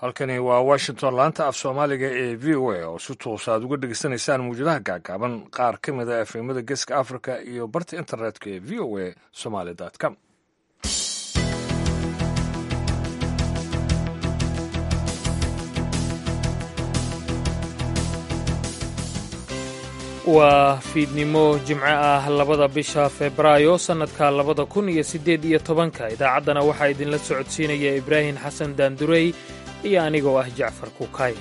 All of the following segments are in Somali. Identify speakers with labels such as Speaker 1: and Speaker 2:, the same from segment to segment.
Speaker 1: halkani waa washington laanta af soomaaliga ee v o a oo si toosa aad uga dhegeysanaysaan mawjadaha gaagaaban qaar ka mid a efemada geeska africa iyo barta internetka ee v o a somaly com
Speaker 2: waa fiidnimo jimco ah labada bisha febraayo sannadka labada kun iyo siddeed iyo tobanka idaacaddana waxaa idinla socodsiinaya ibraahim xasan daandurey iyo anigoo ah jacfar kuukay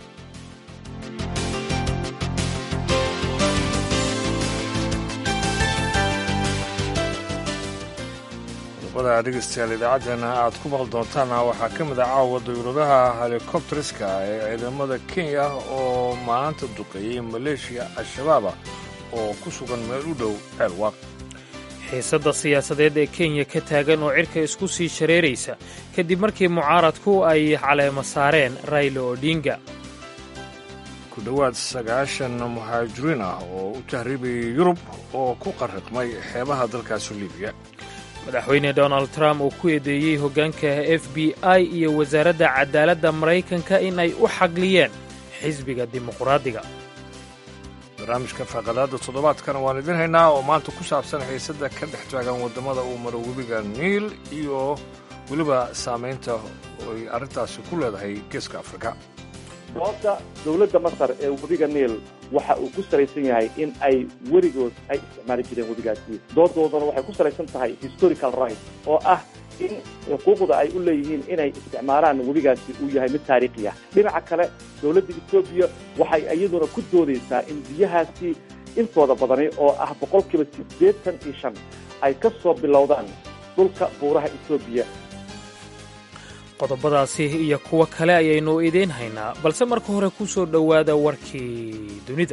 Speaker 1: qodobada dhegeystayaal idaacaddeenna aad ku maqli doontaana waxaa ka mid ah caawa dawladaha helikobteriska ee ciidamada kenya oo maanta duqeeyey maleeshiya al-shabaaba oo ku sugan meel u dhow ceelwaaq
Speaker 2: xiisadda siyaasadeed ee kenya ka taagan oo cirka isku sii shareeraysa kadib markii mucaaradku ay caleemo saareen raylo odinga
Speaker 1: ku dhowaad sagaashan muhaajiriin ah oo u tahriibayay yurub oo ku qarriqmay xeebaha dalkaasi libiya
Speaker 2: madaxweyne donald trump uu ku eedeeyey hoggaanka f b i iyo wasaaradda cadaaladda maraykanka in ay u xagliyeen xisbiga dimuqraadiga
Speaker 1: barnaamijka faaqadaadda toddobaadkana waan idin haynaa oo maanta ku saabsan xiisadda ka dhex taagan waddamada uu maro webiga niil iyo weliba saamaynta ay arrintaasi ku leedahay geeska afrika
Speaker 3: sababta dowladda masar ee webiga niil waxa uu ku salaysan yahay in ay weligood ay isticmaali jireen webigaasi doodoodana waxay ku salaysan tahay historical right oo ah in xuquuqda ay u leeyihiin inay isticmaalaan webigaasi uu yahay mid taariikhi ah dhinaca kale dowladda etoobiya waxay iyaduna ku doodaysaa in biyahaasi intooda badani oo ah boqolkiiba siddeetan iyo shan ay ka soo bilowdaan dhulka buuraha etoobiya
Speaker 2: qodobadaasi iyo kuwo kale ayaynu idiin haynaa balse marka hore ku soo dhowaada warkii dunida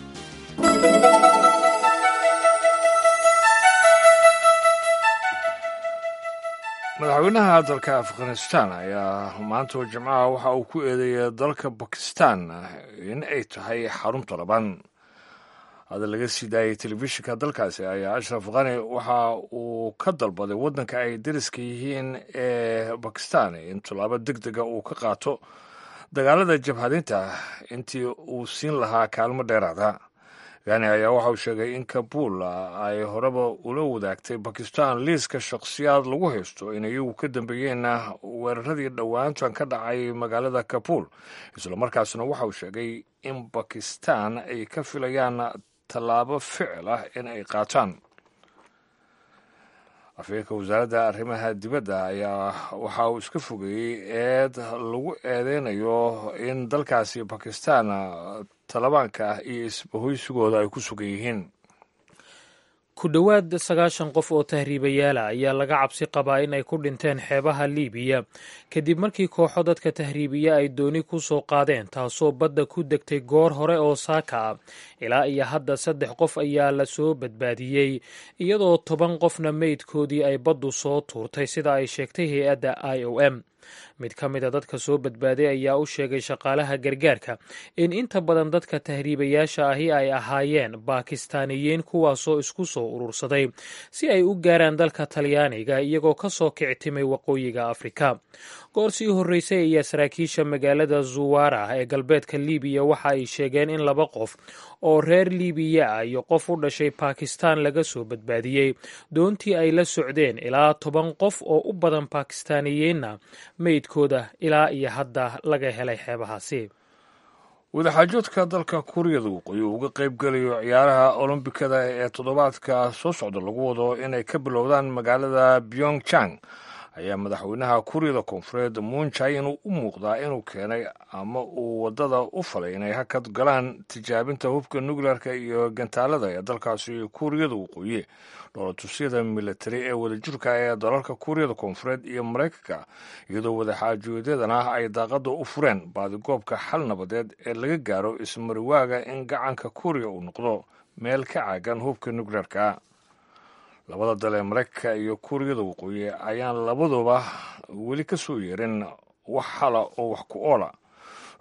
Speaker 1: madaxweynaha dalka afghanistan ayaa maanta jimcaha waxa uu ku eedeeyay dalka bakistan in ay tahay xarunta laban hadda laga sii daayay telefishinka dalkaasi ayaa ashraf khani waxa uu ka dalbaday waddanka ay dariska yihiin ee bakistan in tallaabo deg dega uu ka qaato dagaalada jabhadinta intii uu siin lahaa kaalmo dheeraada khani ayaa waxa uu sheegay in kabul ay horeba ula wadaagtay bakistan liiska shakhsiyaad lagu haysto in iyagu ka dambeeyeen weeraradii dhowaantan ka dhacay magaalada kabul islamarkaasna waxa uu sheegay in bakistan ay ka filayaan tallaabo ficil ah in ay qaataan afeerka wasaaradda arrimaha dibadda ayaa waxa uu iska fogeeyey eed lagu eedeynayo in dalkaasi bakistan talabaanka ah iyo isbahoysigooda ay ku sugan yihiin
Speaker 2: ku dhowaad sagaashan qof oo tahriibayaala ayaa laga cabsi qabaa in ay ku dhinteen xeebaha liibiya kadib markii kooxo dadka tahriibiya ay dooni ku soo qaadeen taasoo badda ku degtay goor hore oo saaka ah ilaa iyo hadda saddex qof ayaa la soo badbaadiyey iyadoo toban qofna meydkoodii ay baddu soo tuurtay sida ay sheegtay hay-adda i o m mid ka mid a dadka soo badbaaday ayaa u sheegay shaqaalaha gargaarka in inta badan dadka tahriibayaasha ahi ay ahaayeen baakistaaniyiin kuwaasoo isku soo urursaday si ay u gaaraan dalka talyaaniga iyagoo ka soo kictimay waqooyiga afrika goor sii horreysay ayaa saraakiisha magaalada zuwara ee galbeedka libiya waxa ay sheegeen in laba qof oo reer libiya ah iyo qof u dhashay bakistan laga soo badbaadiyey doontii ay la socdeen ilaa toban qof oo u badan bakistaaniyiinna meydkooda ilaa iyo hadda laga helay xeebahaasi
Speaker 1: wadaxaajoodka dalka kuuriyada waqooyi uu uga qayb gelayo ciyaaraha olombikada ee toddobaadka soo socda lagu wado inay ka bilowdaan magaalada pyongchang ayaa madaxweynaha kuuriyada koonfureed muunjay inuu u muuqdaa inuu keenay ama uu waddada u falay inay hakad galaan tijaabinta hubka nukleerka iyo gantaalada ee dalkaasi kuuriyada waqooyi dhoolatusyada militari ee wadajirka ee dalalka kuuriyada koonfureed iyo maraykanka iyadoo wadaxaajoodyadana ay daaqada u fureen baadigoobka xal nabadeed ee laga gaaro ismariwaaga in gacanka kuuriya uu noqdo meel ka caagan hubka nukleerka labada dal ee maraykanka iyo kuuriyada waqooyi ayaan labaduba weli ka soo yeerin wax hala oo wax ku oola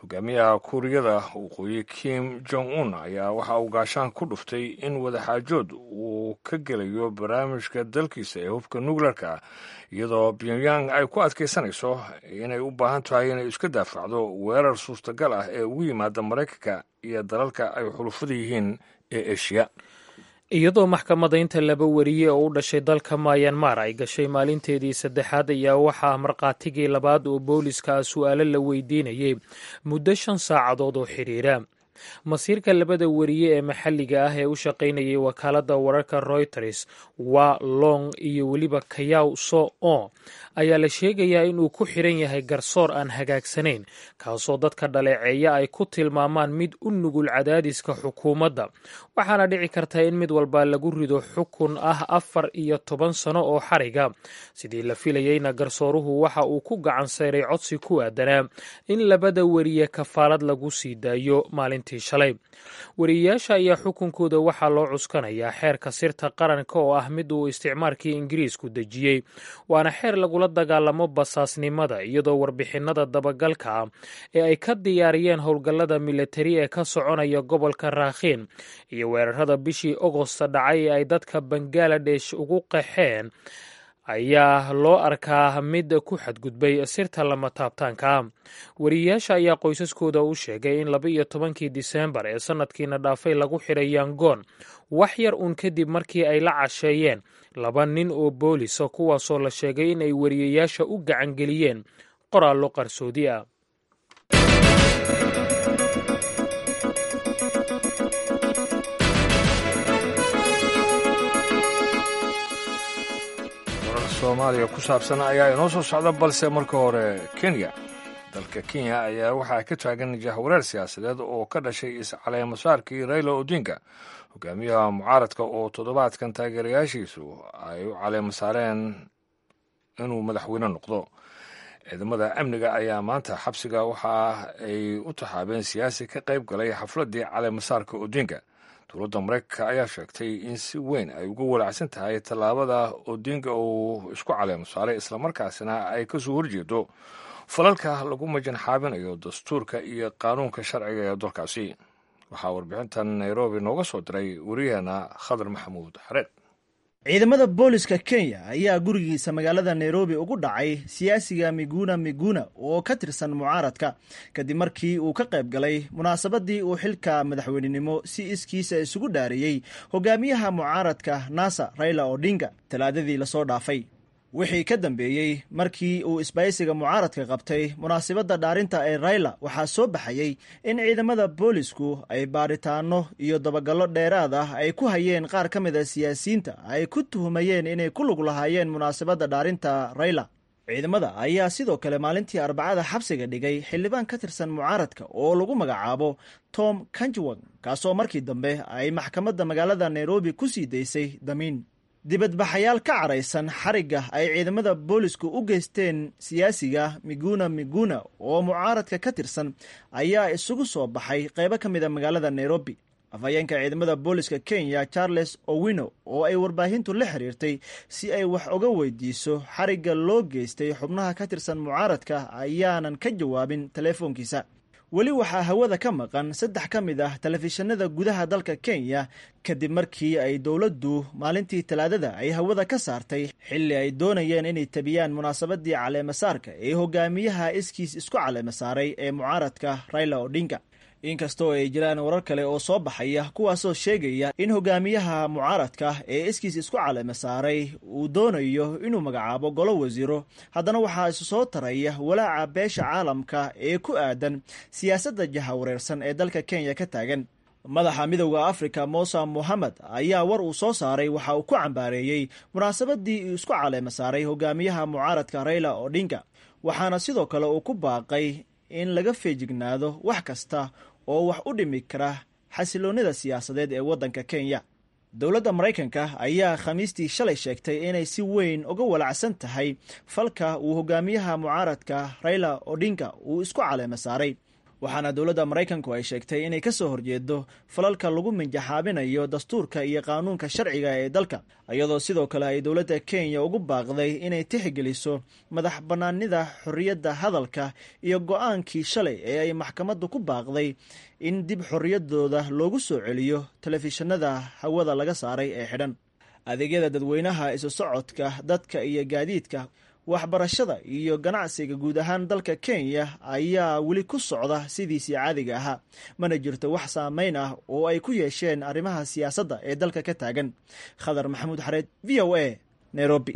Speaker 1: hogaamiyaha kuuriyada waqooyi kim jong un ayaa waxa uu gaashaan ku dhuftay in wadaxaajood uu ka gelayo barnaamijka dalkiisa ee hubka nukleerka iyadoo pyongyang ay ku adkaysanayso inay u baahan tahay inay iska daafacdo weerar suurtagal ah ee ugu yimaada maraykanka iyo dalalka ay xulufada yihiin ee eshiya
Speaker 2: iyadoo maxkamadaynta laba wariye oo u dhashay dalka mayanmar ay gashay maalinteedii saddexaad ayaa waxaa markhaatigii labaad oo booliska ah su'aalo la weydiinayay muddo shan saacadood oo xidhiira masiirka labada wariye ee maxalliga ah ee u shaqaynayay wakaaladda wararka royters wa long iyo weliba kayaw so o ayaa la sheegayaa inuu ku xidhan yahay garsoor aan hagaagsanayn kaasoo dadka dhaleeceeya ay ku tilmaamaan mid u nugul cadaadiska xukuumadda waxaana dhici karta in mid walba lagu rido xukun ah afar iyo toban sano oo xariga sidii la filayeyna garsooruhu waxa uu ku gacan sayray codsi ku aadanaa in labada wariye kafaalad lagu sii daayo maalintii shalay wariyeyaasha ayaa xukunkooda waxaa loo cuskanayaa xeerka sirta qaranka oo ah mid uu isticmaarkii ingiriisku dejiyey waana xeer lagula dagaalamo basaasnimada iyadoo warbixinada dabagalka ah ee ay ka diyaariyeen howlgallada militari ee ka soconaya gobolka raakhiin iyo weerarada bishii ogosta dhacay ee ay dadka bangaladesh ugu qaxeen ayaa loo arkaa mid ku xadgudbay sirta lama taabtaanka ah wariyeyaasha ayaa qoysaskooda u sheegay in laba iyo tobankii diseembar ee sanadkiina dhaafay lagu xidhay yangoon wax yar uun kadib markii ay la casheeyeen laba nin oo boolisa kuwaasoo la sheegay in ay wariyeyaasha u gacangeliyeen qoraallo qarsoodi ah
Speaker 1: soomaaliya ku saabsan ayaa inoo soo socda balse marka hore kenya dalka kenya ayaa waxaa ka taagan jahwareer siyaasadeed oo ka dhashay iscaleemasaarkii raila odinga hogaamiyaha mucaaradka oo toddobaadkan taageerayaashiisu ay u caleema saareen inuu madaxweyne noqdo ciidamada amniga ayaa maanta xabsiga waxa ay u taxaabeen siyaasi ka qayb galay xafladdii caleemasaarka odinga dowladda maraykanka ayaa sheegtay in si weyn ay uga walacsan tahay tallaabada odinga uu isku caleemo saaray islamarkaasina ay kasoo horjeedo falalka lagu majanxaabinayo dastuurka iyo qaanuunka sharciga ee dalkaasi waxaa warbixintan nairobi nooga soo diray wariyaheena khadar maxamuud xareed
Speaker 4: ciidamada booliska kenya ayaa gurigiisa magaalada nairobi ugu dhacay siyaasiga miguna miguna oo ka tirsan mucaaradka kadib markii uu ka qayb galay munaasabadii uu xilka madaxweynenimo si iskiisa isugu dhaariyey hogaamiyaha mucaaradka nasa raila odinga talaadadii lasoo dhaafay wixii ka dambeeyey markii uu isbaysiga mucaaradka qabtay munaasabadda dhaarinta ee raila waxaa soo baxayey in ciidamada boolisku ay baaritaano iyo dabagallo dheeraad ah ay ku hayeen qaar ka mid a siyaasiyiinta ay ku tuhumayeen inay ku lug lahaayeen munaasabadda dhaarinta raila ciidamada ayaa sidoo kale maalintii arbacada xabsiga dhigay xildhibaan ka tirsan mucaaradka oo lagu magacaabo tom kanjwang kaasoo markii dambe ay maxkamadda magaalada nairobi ku sii daysay damiin dibadbaxayaal ka caraysan xarigga ay ciidamada boolisku u geysteen siyaasiga miguna miguna oo mucaaradka ka tirsan ayaa isugu soo baxay qaybo ka mid a magaalada nairobi afhayeenka ciidamada booliska kenya charles owino oo ay warbaahintu la xiriirtay si ay wax uga weydiiso xarigga loo geystay xubnaha ka tirsan mucaaradka ayaanan ka jawaabin teleefoonkiisa weli waxaa hawada ka maqan saddex ka mid ah telefishinada gudaha dalka kenya kadib markii ay dowladdu maalintii talaadada ay hawada ka saartay xilli ay doonayeen inay tabiyaan munaasabadii caleemasaarka ee hogaamiyaha iskiis isku caleemasaaray ee mucaaradka raila odinga inkastoo ay jiraan warar kale oo soo baxaya kuwaasoo sheegaya in hogaamiyaha mucaaradka ee iskiis isku caleema saaray uu doonayo inuu magacaabo golo wasiiro haddana waxaa isu soo taraya walaaca beesha caalamka ee ku aadan siyaasadda jahawareersan ee dalka kenya ka taagan madaxa midowda afrika musa mohamed ayaa war uu soo saaray waxa uu ku cambaareeyey munaasabadii uu isku caleema saaray hogaamiyaha mucaaradka raila odinga waxaana sidoo kale uu ku baaqay in laga feejignaado wax kasta oo wax u dhimi kara xasiloonnida siyaasadeed ee waddanka kenya dowladda maraykanka ayaa khamiistii shalay sheegtay inay si weyn uga walacsan tahay falka uu hogaamiyaha mucaaradka raila odinga uu isku caleema saaray waxaana dowladda maraykanku ay sheegtay inay ka soo horjeedo falalka lagu minjaxaabinayo dastuurka iyo qaanuunka sharciga ee dalka iyadoo sidoo kale ay dowladda kenya ugu baaqday inay tixgeliso madax bannaanida xorriyadda hadalka iyo go-aankii shalay ee ay maxkamaddu ku baaqday in dib xorriyaddooda loogu soo celiyo telefishinada hawada laga saaray ee xidhan adeegyada dadweynaha isu socodka dadka iyo gaadiidka waxbarashada iyo ganacsiga guud ahaan dalka kenya ayaa weli ku socda sidiisii caadiga ahaa mana jirto wax saameyn ah oo ay ku yeesheen arrimaha siyaasadda ee dalka ka taagan khadar maxamuud xareed v o a nairobi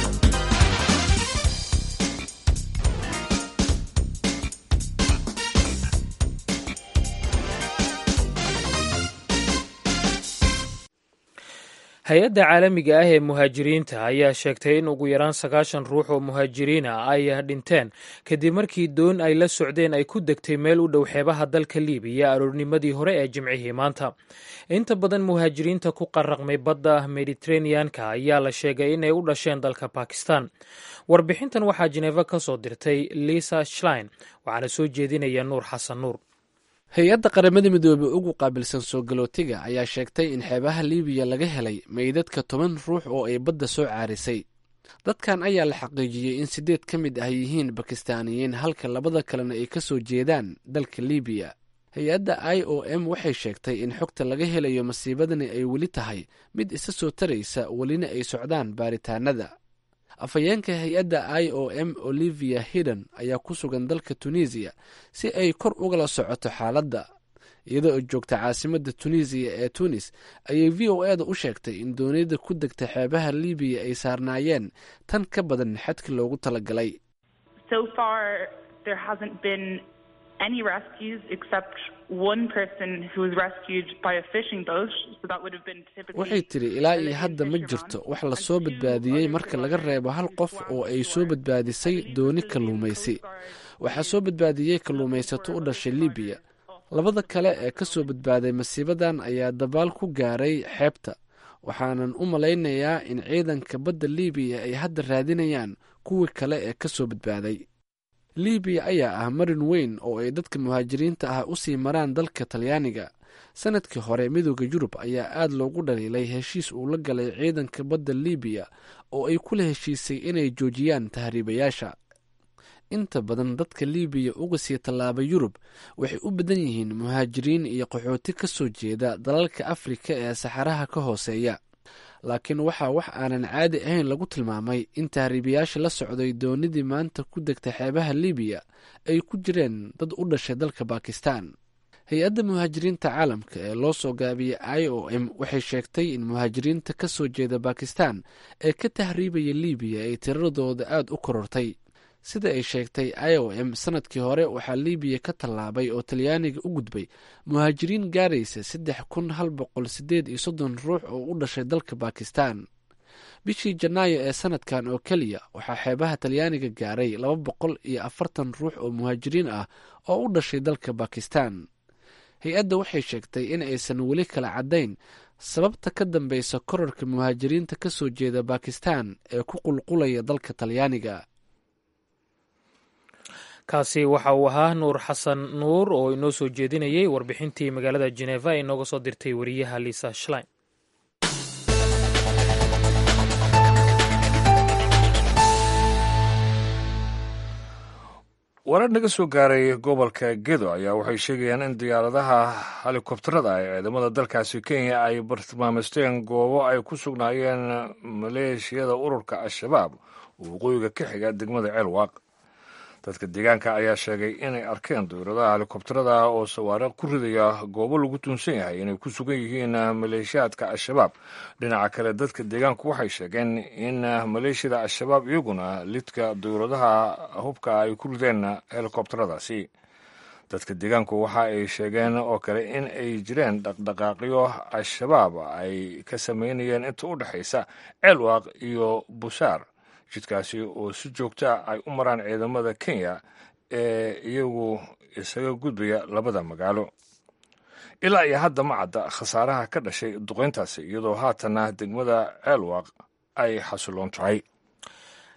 Speaker 2: hay-adda caalamiga ah ee muhaajiriinta ayaa sheegtay in ugu yaraan sagaashan ruux oo muhaajiriina ay dhinteen kadib markii doon ay la socdeen ay ku degtay meel u dhow xeebaha dalka liibiya aroornimadii hore ee jimcihii maanta inta badan muhaajiriinta ku qaraqmay badda mediteraneanka ayaa la sheegay inay u dhasheen dalka bakistan warbixintan waxaa jineefa ka soo dirtay lisa shlein waxaana soo jeedinaya nuur xasan nuur
Speaker 5: hay-adda qaramada midoobey ugu qaabilsan soo galootiga ayaa sheegtay in xeebaha liibiya laga helay meydadka toban ruux oo ay badda soo caarisay dadkan ayaa la xaqiijiyey in siddeed ka mid ah yihiin bakistaaniyiin halka labada kalena ay ka soo jeedaan dalka liibiya hay-adda i o m waxay sheegtay in xogta laga helayo masiibadani ay weli tahay mid isa soo taraysa welina ay socdaan baaritaanada afhayeenka hay-adda i o m olivia hidden ayaa ku sugan dalka tunisiya si ay kor ugala socoto xaaladda iyadoo ay joogta caasimadda tunisiya ee tunis ayay v o e da u sheegtay in dooniyada ku degta xeebaha libiya ay saarnaayeen tan ka badan xadki loogu talagalay waxay tiri ilaa iyo hadda ma jirto wax la soo badbaadiyey marka laga reebo hal qof oo ay soo badbaadisay dooni kalluumaysi waxaa soo badbaadiyey kalluumaysato u dhashay libiya labada kale ee ka soo badbaaday masiibadan ayaa dabaal ku gaaray xeebta waxaanan u malaynayaa in ciidanka badda libiya ay hadda raadinayaan kuwii kale ee ka soo badbaaday libiya ayaa ah marin weyn oo ay dadka muhaajiriinta ah u sii maraan dalka talyaaniga sanadkii hore midooda yurub ayaa aad loogu dhaliilay heshiis uu la galay ciidanka badda libiya oo ay kula heshiisay inay joojiyaan tahriibayaasha inta badan dadka libiya uga sii tallaaba yurub waxay u badan yihiin muhaajiriin iyo qaxooti ka soo jeeda dalalka afrika ee saxaraha ka hooseeya laakiin waxaa wax aanan caadi ahayn lagu tilmaamay in tahriibayaasha la socday doonidii maanta ku degta xeebaha libiya ay ku jireen dad u dhashay dalka bakistan hay-adda muhaajiriinta caalamka ee loo soo gaabiyey i o m waxay sheegtay in muhaajiriinta ka soo jeeda bakistan ee ka tahriibaya libiya ay tiradooda aad u korortay sida ay sheegtay i o m sanadkii hore waxaa libiya ka tallaabay oo talyaaniga u gudbay muhaajiriin gaaraysa saddex kun hal boqol sideed iyo soddon ruux oo u dhashay dalka bakistan bishii janaayo ee sanadkan oo keliya waxaa xeebaha talyaaniga gaaray laba boqol iyo afartan ruux oo muhaajiriin ah oo u dhashay dalka bakistan hay-adda waxay sheegtay in aysan weli kala caddayn sababta ka dambeysa korarka muhaajiriinta ka soo jeeda bakistan ee ku qulqulaya dalka talyaaniga
Speaker 2: kaasi waxa uu ahaa nuur xasan nuur oo inoo soo jeedinayay warbixintii magaalada jeneva ee inooga soo dirtay wariyaha liisa shlein
Speaker 1: warar naga soo gaaray gobolka gedo ayaa waxay sheegayaan in diyaaradaha helikobtarada ee ciidamada dalkaasi kenya ay bartilmaameysteen goobo ay ku sugnaayeen maleeshiyada ururka al-shabaab oo waqooyiga ka xiga degmada ceelwaaq dadka deegaanka ayaa sheegay inay arkeen diyaaradaha helikobtarada oo sawaariikh ku ridaya goobo lagu tuunsan yahay inay ku sugan yihiin maleeshiyaadka al-shabaab dhinaca kale dadka deegaanku waxay sheegeen in maleeshiyada al-shabaab iyaguna lidka diyaaradaha hubka ay ku rideen helikobtaradaasi dadka deegaanku waxa ay sheegeen oo kale in ay jireen dhaqdhaqaaqyo al-shabaab ay ka sameynayeen inta u dhexaysa ceelwaaq iyo busaar jidkaasi oo si joogta ay u maraan ciidamada kenya ee iyagu isaga gudbaya labada magaalo ilaa iyo hadda ma cadda khasaaraha ka dhashay duqayntaasi iyadoo haatanna degmada ceelwaaq ay xasiloon tahay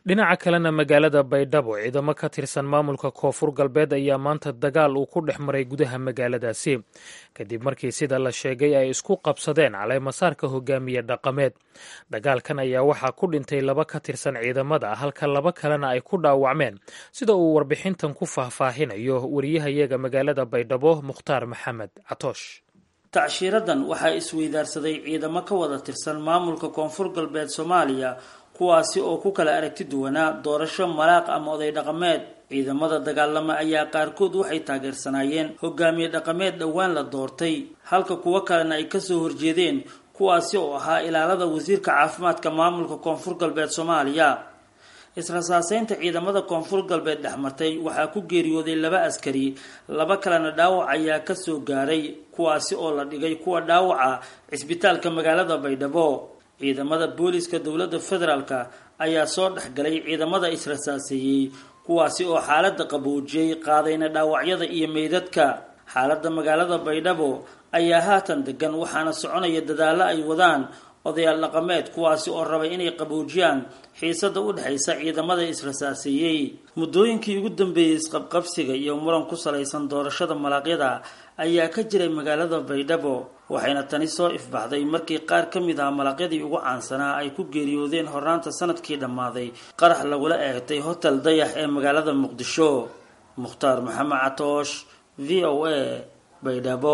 Speaker 2: dhinaca kalena magaalada baydhabo ciidamo ka tirsan maamulka koonfur galbeed ayaa maanta dagaal uu ku dhex maray gudaha magaaladaasi kadib markii sida la sheegay ay isku qabsadeen caleemasaarka hogaamiye dhaqameed dagaalkan ayaa waxaa ku dhintay laba ka tirsan ciidamada halka laba kalena ay ku dhaawacmeen sida uu warbixintan ku faahfaahinayo wariyahayaga magaalada baydhabo mukhtaar maxamed catoosh
Speaker 6: tacshiiradan waxaa isweydaarsaday ciidamo ka wada tirsan maamulka koonfur galbeed soomaaliya kuwaasi oo ku kala aragti duwanaa doorasho malaaq ama oday dhaqameed ciidamada dagaalama ayaa qaarkood waxay taageersanaayeen hogaamiye dhaqameed dhowaan la doortay halka kuwo kalena ay kasoo horjeedeen kuwaasi oo ahaa ilaalada wasiirka caafimaadka maamulka koonfur galbeed soomaaliya israsaaseynta ciidamada koonfur galbeed dhexmartay waxaa ku geeriyooday laba askari laba kalena dhaawac ayaa kasoo gaaray kuwaasi oo la dhigay kuwa dhaawaca cisbitaalka magaalada baydhabo ciidamada booliska dowladda federaalka ayaa soo dhexgalay ciidamada israsaaseeyey kuwaasi oo xaalada qaboojiyey qaadayna dhaawacyada iyo meydadka xaalada magaalada baydhabo ayaa haatan degan waxaana soconaya dadaallo ay wadaan odayaal dhaqameed kuwaasi oo rabay inay qaboojiyaan xiisada u dhexaysa ciidamada israsaaseeyey muddooyinkii ugu dambeeyey isqabqabsiga iyo muran ku salaysan doorashada malaaqyada ayaa ka jiray magaalada baydhabo waxayna tani soo ifbaxday markii qaar ka mid ah malaqyadii ugu caansanaa ay ku geeriyoodeen hornaanta sanadkii dhammaaday qarax lagula eegtay hotel dayax ee magaalada muqdisho mukhtaar maxamed catoosh v o a baydhabo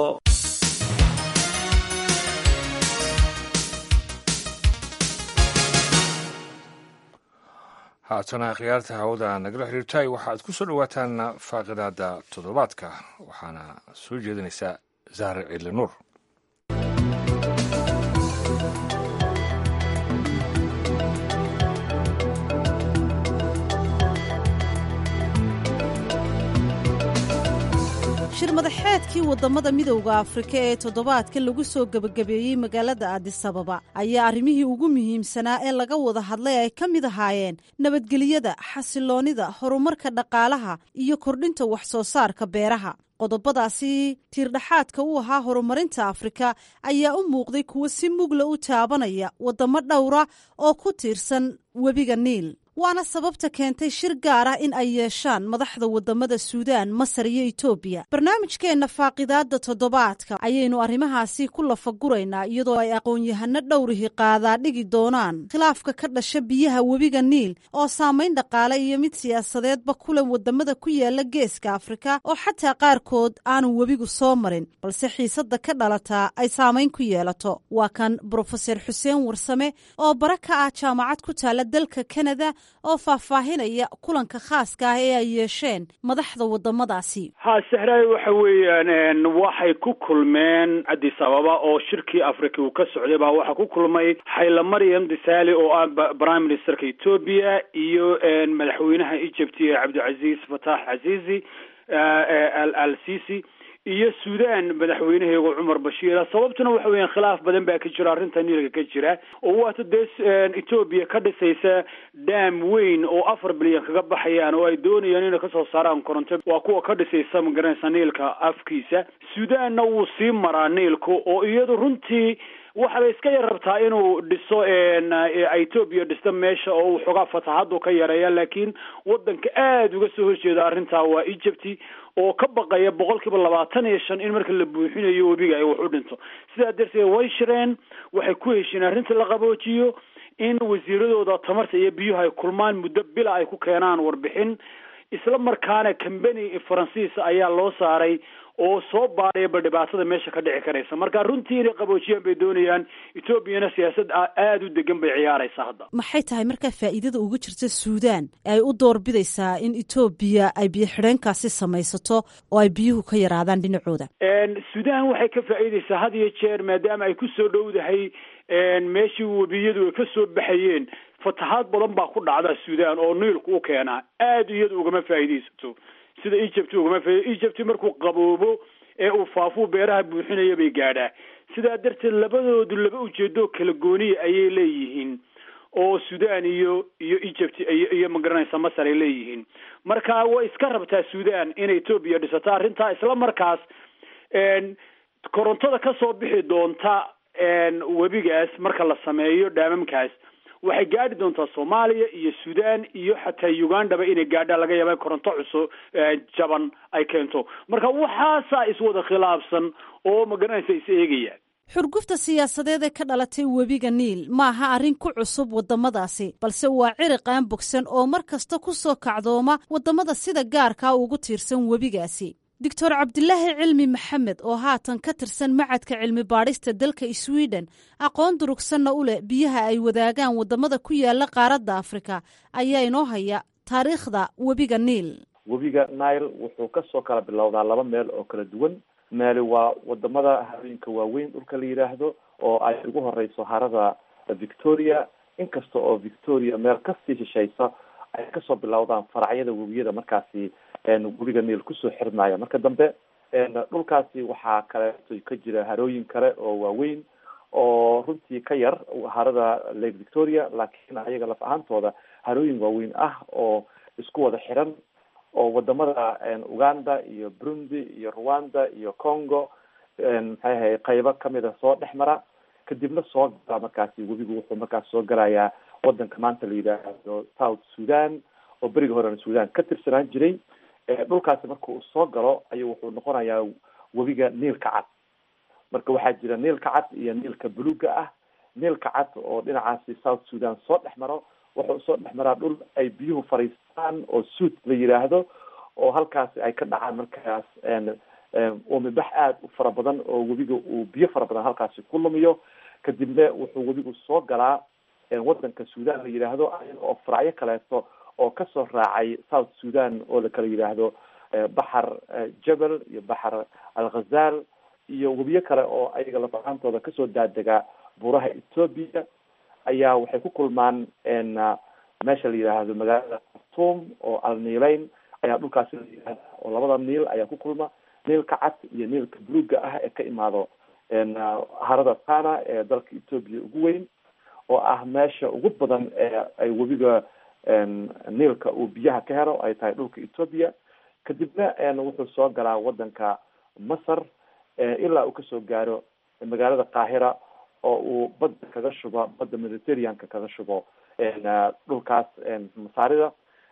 Speaker 1: haatana khiyaarta hawada nagala xiriirtay waxaad ku soo dhowaataan faaqidaada toddobaadka waxaana soo jeedinaysaa zahre ciidli nuur
Speaker 7: shir madaxeedkii wadamada midowda afrika ee toddobaadka lagu soo gebagabeeyey magaalada aadisababa ayaa arrimihii ugu muhiimsanaa ee laga wada hadlay ay ka mid ahaayeen nabadgelyada xasiloonnida horumarka dhaqaalaha iyo kordhinta wax soo saarka beeraha qodobadaasi tiirdhaxaadka u ahaa horumarinta afrika ayaa u muuqday kuwo si mugla u taabanaya wadamo dhowra oo ku tiirsan webiga niil waana sababta keentay shir gaar ah in ay yeeshaan madaxda wadamada suudaan masar iyo etoobiya barnaamijkeenna faaqidaada toddobaadka ayaynu arrimahaasi ku lafaguraynaa iyadoo ay aqoon-yahano dhowrihi qaadaa dhigi doonaan khilaafka ka dhasha biyaha webiga niil oo saamayn dhaqaale iyo mid siyaasadeedba kule wadamada ku yaala geeska afrika oo xataa qaarkood aanu webigu soo marin balse xiisada ka dhalataa ay saamayn ku yeelato waa kan brofeser xuseen warsame oo bara ka ah jaamacad ku taala dalka kanada oo faahfaahinaya kulanka khaaska ah ee ay yeesheen madaxda wadamadaasi
Speaker 8: ha sahraay waxa weeyaan waxay ku kulmeen addis ababa oo shirkii africa uu ka socday baa waxaa ku kulmay xayla maryam disaali oo ah prime ministerka etoobiya iyo madaxweynaha egypt ee cabdilcaziz fatax casizi al sisi iyo sudan madaxweynaheegu cumar bashiira sababtuna waxa weeyaan khilaaf badan baa ka jira arrinta niilka ka jira oo waata dee etoobiya ka dhisaysa dam weyn oo afar bilyan kaga baxayaan oo ay doonayaan inay kasoo saaraan koronto waa kuwa ka dhisaysa magaranaysa niilka afkiisa sudanna wuu sii maraa niilka oo iyadu runtii waxaabay iska yar rabtaa inuu dhiso etoobiya dhisto meesha oo waxoogaa fataxadu ka yareeya laakiin wadanka aada uga soo horjeeda arrintaa waa egypt oo ka baqaya boqol kiiba labaatan iyo shan in marka la buuxinayo webiga ay wax u dhinto sidaa darteed way shireen waxay ku heshiin arrinta la qaboojiyo in wasiiradooda tamarta iyo biyuhu ay kulmaan muddo bila ay ku keenaan warbixin isla markaana combany faransiis ayaa loo saaray oo soo baadhayaba dhibaatada meesha ka dhici karaysa marka runtii inay qaboojiyaan bay doonayaan etoobiyana siyaasad aada u degan bay ciyaaraysaa hadda
Speaker 7: maxay tahay markaa faa'iidada uga jirta suudaan ay u doorbidaysaa in etoobiya ay biyo xidheenkaasi samaysato oo ay biyuhu ka yaraadaan dhinacooda
Speaker 8: suudaan waxay ka faa'iidaysaa had iyo jeer maadaama ay ku soo dhowdahay meeshii webiyadu ay ka soo baxayeen fatahaad badan baa ku dhacda suudaan oo niilku u keenaa aada iyadu ugama faa'iidaysato sida egypt ugama fa egypt markuu qaboobo ee uu faafuu beeraha buuxinaya bay gaadhaa sidaa darteed labadoodu laba ujeedoo kala gooniya ayay leeyihiin oo sudan iyo iyo egypt iyo iyo magaranaysa masar ay leeyihiin marka way iska rabtaa sudan inay etoobiya dhisato arrintaa isla markaas korontada kasoo bixi doonta webigaas marka la sameeyo dhaamamkaas waxay gaadhi doontaa soomaaliya iyo sudan iyo xataa ugandaba inay gaadhaan laga yaaba koronto cusub jaban ay keento marka waxaasaa iswada khilaafsan oo magaranaysa is eegayaan
Speaker 7: xurgufta siyaasadeed ee ka dhalatay webiga niil maaha arrin ku cusub waddamadaasi balse waa ciriqaan bogsan oo mar kasta ku soo kacdooma waddamada sida gaarkaa ugu tiirsan webigaasi doctor cabdilaahi cilmi maxamed oo haatan ka tirsan macadka cilmi baadhista dalka sweden aqoon durugsanna u leh biyaha ay wadaagaan waddamada ku yaala qaaradda afrika ayaa inoo haya taariikhda webiga niil
Speaker 3: webiga nile wuxuu kasoo kala bilowdaa laba meel oo kala duwan meeli waa wadamada harooyinka waaweyn dhulka la yidhaahdo oo ay ugu horeyso harada victoria inkasta oo victoria meel kasii shishaysa ay kasoo bilowdaan faracyada webiyada markaasi webiga niil kusoo xirmaya marka dambe dhulkaasi waxaa kaleeto ka jira harooyin kale oo waaweyn oo runtii ka yar harada lake victoria laakiin ayaga laf ahaantooda harooyin waaweyn ah oo isku wada xiran oo wadamada uganda iyo burundi iyo rwanda iyo congo maxay ahay qaybo kamida soo dhex mara kadibna soo gala markaasi webigu wuxuu markaas soo galayaa wadanka maanta la yidhaahdo south sudan oo beriga horena sudan ka tirsanaan jiray dhulkaasi marka uu soo galo ayuu wuxuu noqonayaa webiga niilka cad marka waxaa jira niilka cad iyo niilka buluga ah niilka cad oo dhinacaasi south sudan soo dhex maro wuxuu soo dhex maraa dhul ay biyuhu fariistaan oo suud la yidhaahdo oo halkaasi ay ka dhacaan markaas umibax aada u fara badan oo webiga uu biyo fara badan halkaasi ku lumiyo kadibna wuxuu webigu soo galaa wadanka sudan la yidhaahdo ayaga oo faracyo kaleeto oo kasoo raacay south sudan oo la kala yidhaahdo baxar jabal iyo baxar alghazal iyo webiyo kale oo ayaga lafahaantooda kasoo daadegaa buuraha ethoobia ayaa waxay ku kulmaan meesha la yidhaahdo magaalada khartoum oo alniileyn ayaa dhulkaasi la yidhahda oo labada niil ayaa ku kulma niilka cad iyo niilka buluga ah ee ka imaado harada tana ee dalka ethoobia ugu weyn oo ah meesha ugu badan ee ay webiga niilka uu biyaha ka helo ay tahay dhulka ethoobia kadibna wuxuu soo galaa wadanka masar ilaa uu kasoo gaaro magaalada qaahira oo uu badda kaga shubo badda mediterraneanka kaga shubo dhulkaas masaarida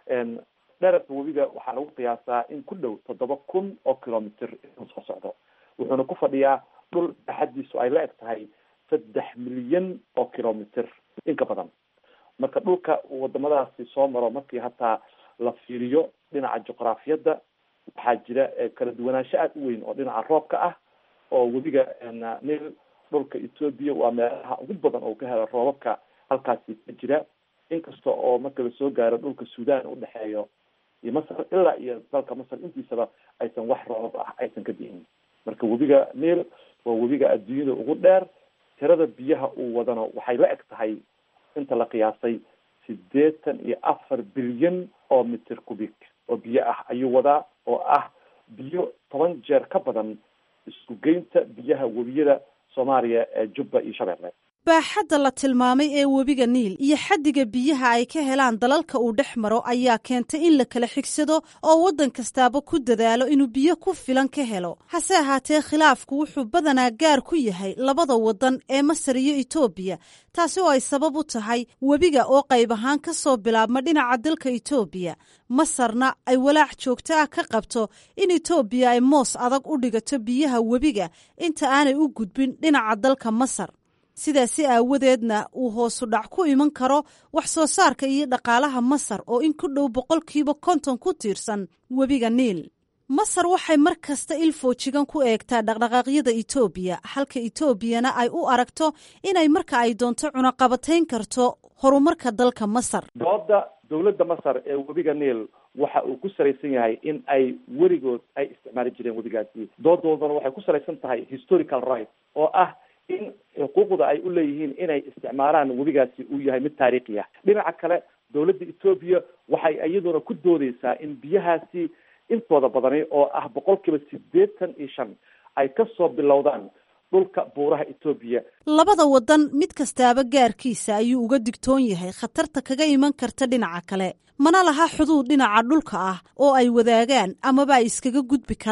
Speaker 3: dherarka webiga waxaa lagu qiyaasaa in ku dhow toddoba kun oo kilomitr inuu soo socdo wuxuuna ku fadhiyaa dhul baaxadiisu ay la eg tahay saddex milyan oo kilomitr in ka badan marka dhulka uu wadamadaasi soo maro markii hataa la fiiriyo dhinaca juqraafiyadda waxaa jira kala duwanaansho aada u weyn oo dhinaca roobka ah oo webiga nil dhulka ethoobia waa meelaha ugu badan oo ka helo roobabka halkaasi ka jira inkasta oo marka lasoo gaaro dhulka sudan udhexeeyo iyo masar ilaa iyo dalka masar intiisaba aysan wax roobab ah aysan ka di'in marka webiga nil waa webiga adduunyada ugu dheer tirada biyaha uu wadano waxay la eg tahay inta la qiyaasay sideetan iyo afar bilyan oo mitir cubic oo biyo ah ayuu wadaa oo ah biyo toban jeer ka badan isku geynta biyaha webiyada soomaaliya ee jubba iyo shabeelle
Speaker 7: baaxadda la tilmaamay ee webiga niil iyo xaddiga biyaha ay ka helaan dalalka uu dhex maro ayaa keentay in la kala xigsado oo waddan kastaaba ku dadaalo inuu biyo ku filan ka helo hase ahaatee khilaafku wuxuu badanaa gaar ku yahay labada waddan ee masar iyo etoobiya taasi oo ay sabab u tahay webiga oo qayb ahaan ka soo bilaabma dhinaca dalka etoobiya masarna ay walaac joogto ah ka qabto in etoobiya ay moos adag u dhigato biyaha webiga inta aanay u gudbin dhinaca dalka masar sidaasi aawadeedna uu hoosu dhac ku iman karo wax soo saarka iyo dhaqaalaha masar oo in ku dhow boqolkiiba konton ku tiirsan webiga niil masar waxay mar kasta il foojigan ku eegtaa dhaqdhaqaaqyada etoobiya halka etoobiyana ay u aragto inay marka ay doonto cunaqabatayn karto horumarka dalka masar
Speaker 3: dooda dowladda masar ee webiga niil waxa uu ku salaysan yahay in ay weligood ay isticmaali jireen webigaasi doodoodana waxay ku salaysan tahay historical right oo ah in xuquuqda ay u leeyihiin inay isticmaalaan webigaasi uu yahay mid taariikhi ah dhinaca kale dowladda etoobiya waxay iyaduna ku doodeysaa in biyahaasi intooda badani oo ah boqol kiiba sideetan iyo shan ay kasoo bilowdaan dhulka buuraha etoobiya
Speaker 7: labada waddan mid kastaaba gaarkiisa ayuu uga digtoon yahay khatarta kaga iman karta dhinaca kale mana laha xuduud dhinaca dhulka ah oo ay wadaagaan amaba ay iskaga gudbi karaan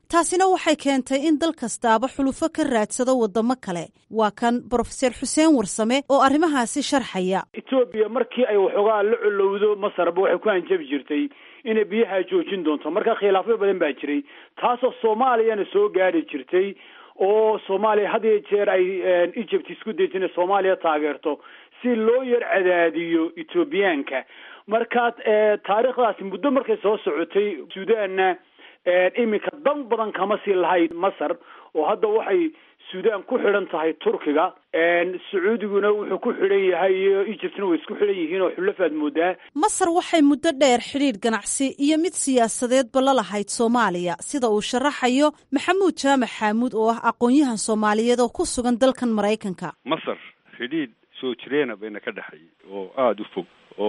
Speaker 7: taasina waxay keentay in dal kastaaba xulufo ka raadsado waddamo kale waa kan brofeser xuseen warsame oo arrimahaasi sharxaya
Speaker 8: etoobiya markii ay waxoogaa la colowdo masarba waxay ku hanjabi jirtay inay biyaha joojin doonto marka khilaafyo badan baa jiray taasoo soomaaliyana soo gaari jirtay oo soomaaliya had iyo jeer ay egypt isku dayta inay soomaaliya taageerto si loo yar cadaadiyo ethoobiyaanka markaad taariikhdaasi muddo markay soo socotay suudaanna iminka dan badan kama sii lahayd masar oo hadda waxay suudaan ku xidhan tahay turkiga sacuudiguna wuxuu ku xidhan yahay iyo egyptna way isku xidhan yihiin oo xulafaad moodaa
Speaker 7: masar waxay muddo dheer xidhiidh ganacsi iyo mid siyaasadeedba la lahayd soomaaliya sida uu sharaxayo maxamuud jaamac xaamuud oo ah aqoon-yahan soomaaliyeed oo ku sugan dalkan maraykanka
Speaker 9: masar xidhiidh soo jireena bayna ka dhexeeyay oo aada u fog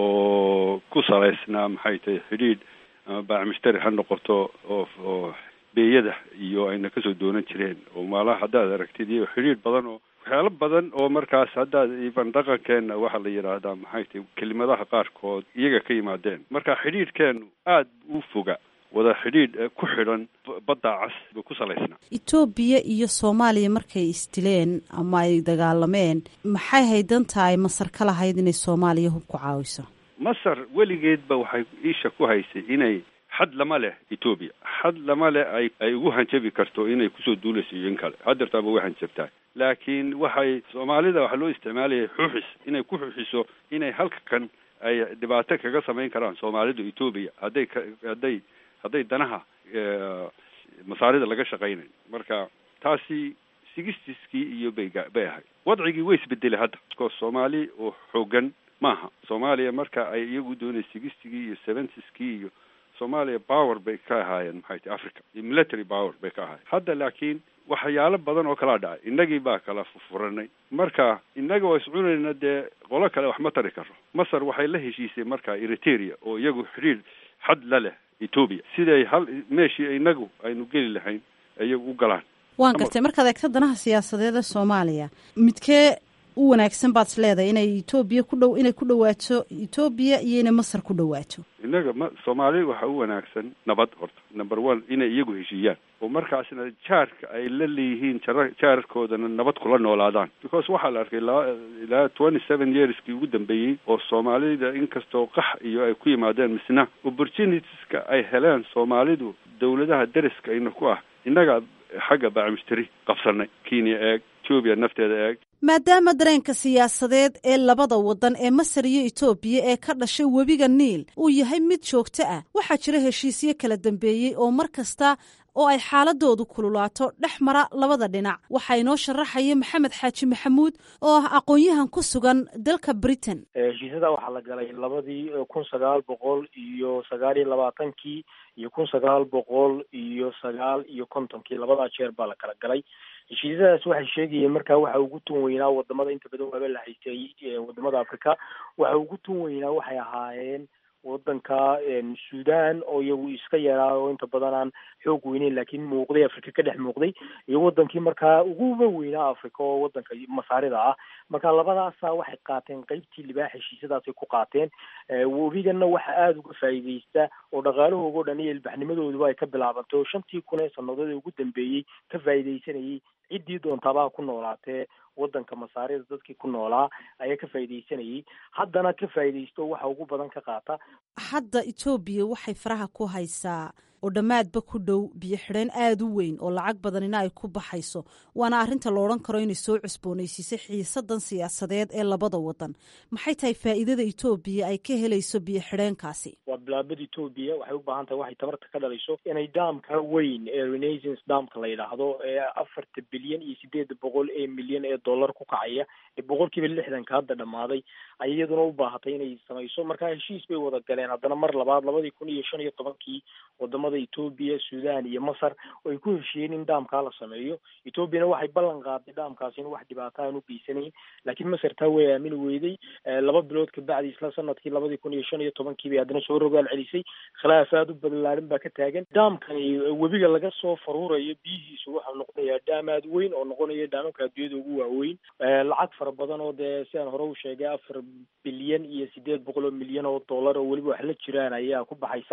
Speaker 9: oo ku salaysnaa maxay tahay xidhiidh ama baacmishtari ha noqoto oo oo beeyada iyo ayna kasoo doonan jireen oo maalaha haddaad aragtid iyo xidhiidh badan oo waxyaalo badan oo markaas haddaad iban dhaqankeena waxaa la yidhaahdaa maxay tahay kelimadaha qaarkood iyaga ka yimaadeen marka xidhiidhkeenu aada u foga wada xidhiidh ku xidhan badda cas buu ku salaysnaa
Speaker 7: etoobiya iyo soomaaliya markay isdileen ama ay dagaalameen maxay haydan tahay masar ka lahayd inay soomaaliya hub ku caawiso
Speaker 9: masar weligeedba waxay isha ku haysay inay xad lama leh etoobiya xad lama leh ay ay ugu hanjabi karto inay kusoo duulayso iyo in kale hadeertaaba way hanjabtaa laakiin waxay soomaalida waxaa loo isticmaalayay xuuxis inay ku xuuxiso inay halka kan ay dhibaato kaga samayn karaan soomaalida etoobiya hadday ka hadday hadday danaha masaarida laga shaqaynayo marka taasi sigistiskii iyo bay bay ahayd wadcigii way isbedelay hadda because soomaali oo xoogan maaha soomaaliya marka ay iyagu doonay sigistigii iyo seventiskii iyo soomaaliya power bay ka ahaayeen maxay tahy africa iyo military power bay ka ahaayeen hadda laakiin waxyaalo badan oo kalaa dhacay innagii baa kala fufuranay marka innaga waa iscunayna dee qolo kale wax ma tari karo masar waxay la heshiisay marka eriteria oo iyagu xidhiir xad la leh etoobiya siday hal meeshii inagu aynu geli lahayn iyagu u galaan
Speaker 7: waan gartay markaad eegto danaha siyaasadeed ee soomaaliya midkee u wanaagsan baad is leedahay inay etoobiya ku dhow inay ku dhawaato etoobiya iyo inay masar ku dhawaato
Speaker 9: innaga ma soomaali waxaa u wanaagsan nabad horta number one inay iyagu heshiiyaan oo markaasna jaarka ay la leeyihiin jara jaarkoodana nabad kula noolaadaan because waxaa la arkay laa ilaa twenty seven yearskii ugu dambeeyey oo soomaalida inkastoo qax iyo ay ku yimaadeen misna opportunitieska ay heleen soomaalidu dawladaha deriska ayna ku ah innaga xagga baacmishtari qabsanay kenya eeg etoobiya nafteeda eeg
Speaker 7: maadaama dareenka siyaasadeed ee labada waddan ee masar iyo etoobiya ee ka dhashay webiga niil uu yahay mid joogto ah waxaa jira heshiisyo kala dambeeyey oo mar kasta oo ay xaaladoodu kululaato dhex mara labada dhinac waxaa inoo sharaxaya maxamed xaaji maxamuud oo ah aqoon-yahan ku sugan dalka britain
Speaker 10: heshiisyada waxaa la galay labadii kun sagaal boqol iyo sagaal iyo labaatankii iyo kun sagaal boqol iyo sagaal iyo kontonkii labadaa jeer baa la kala galay heshiisyadaas waxay sheegayeen markaa waxa ugu tun weynaa wadamada inta badan waaba la haystay wadamada africa waxa ugu tun weynaa waxay ahaayeen wadanka sudan oo iyagu iska yaraa oo inta badan aan xoog weyneyn laakiin muuqday africa ka dhex muuqday iyo wadankii markaa uguba weynaa africa oo wadanka masaarida ah marka labadaasa waxay qaateen qeybtii libaax heshiisyadaasay ku qaateen webigana waxa aada uga faa'iideysta oo dhaqaalahooga o dhan iyo ilbaxnimadooduba ay ka bilaabantay oo shantii kun ee sanadood ee ugu dambeeyey ka faa'iideysanayay ciddii doontaabaa ku noolaatee wadanka masaarida dadkii ku noolaa ayaa ka faa'iideysanayay haddana ka faa'iideysto waxa ugu badan ka qaata
Speaker 7: hadda etoobiya waxay faraha ku haysaa oo dhammaadba ku dhow biyo xidheen aada u weyn oo lacag badanina ay ku baxayso waana arrinta la odhan karo inay soo cusboonaysiisay xiisadan siyaasadeed ee labada wadan maxay tahay faa'iidada etoobiya ay ka helayso biyo xidheenkaasi
Speaker 10: waa bilaabada etoobiya waxay u baahan tahay waxay tamarta ka dhalayso inay daamka weyn ee renaissance daamka la yidhaahdo ee afarta bilyan iyo sideeda boqol ee milyan ee dollar ku kacaya ee boqolkiiba lixdanka hadda dhammaaday ay iyaduna u baahatay inay samayso markaa heshiis bay wada galeen haddana mar labaad labadii kun iyo shan iyo tobankii wadamada etoobiya sudan iyo masar oo ay ku heshiiyeen in daamkaa la sameeyo etoobiyana waxay ballan qaaday daamkaasi in wax dhibaato aan u geysanayn laakiin masar taa way aamini weyday laba bilood kabacdi isla sanadkii labadii kun iyo shan iyo tobankii bay haddana soo rogaal celisay khilaaf aada u balaarin baa ka taagan daamkani webiga laga soo faruurayo biyihiisu waxau noqonayaa daam aada weyn oo noqonaya daamamka adduunyada ugu waaweyn lacag fara badan oo dee sidaan hore u sheegay afar bilyan iyo sideed boqol oo milyan oo dollar oo weliba wax la jiraan ayaa ku baxaysa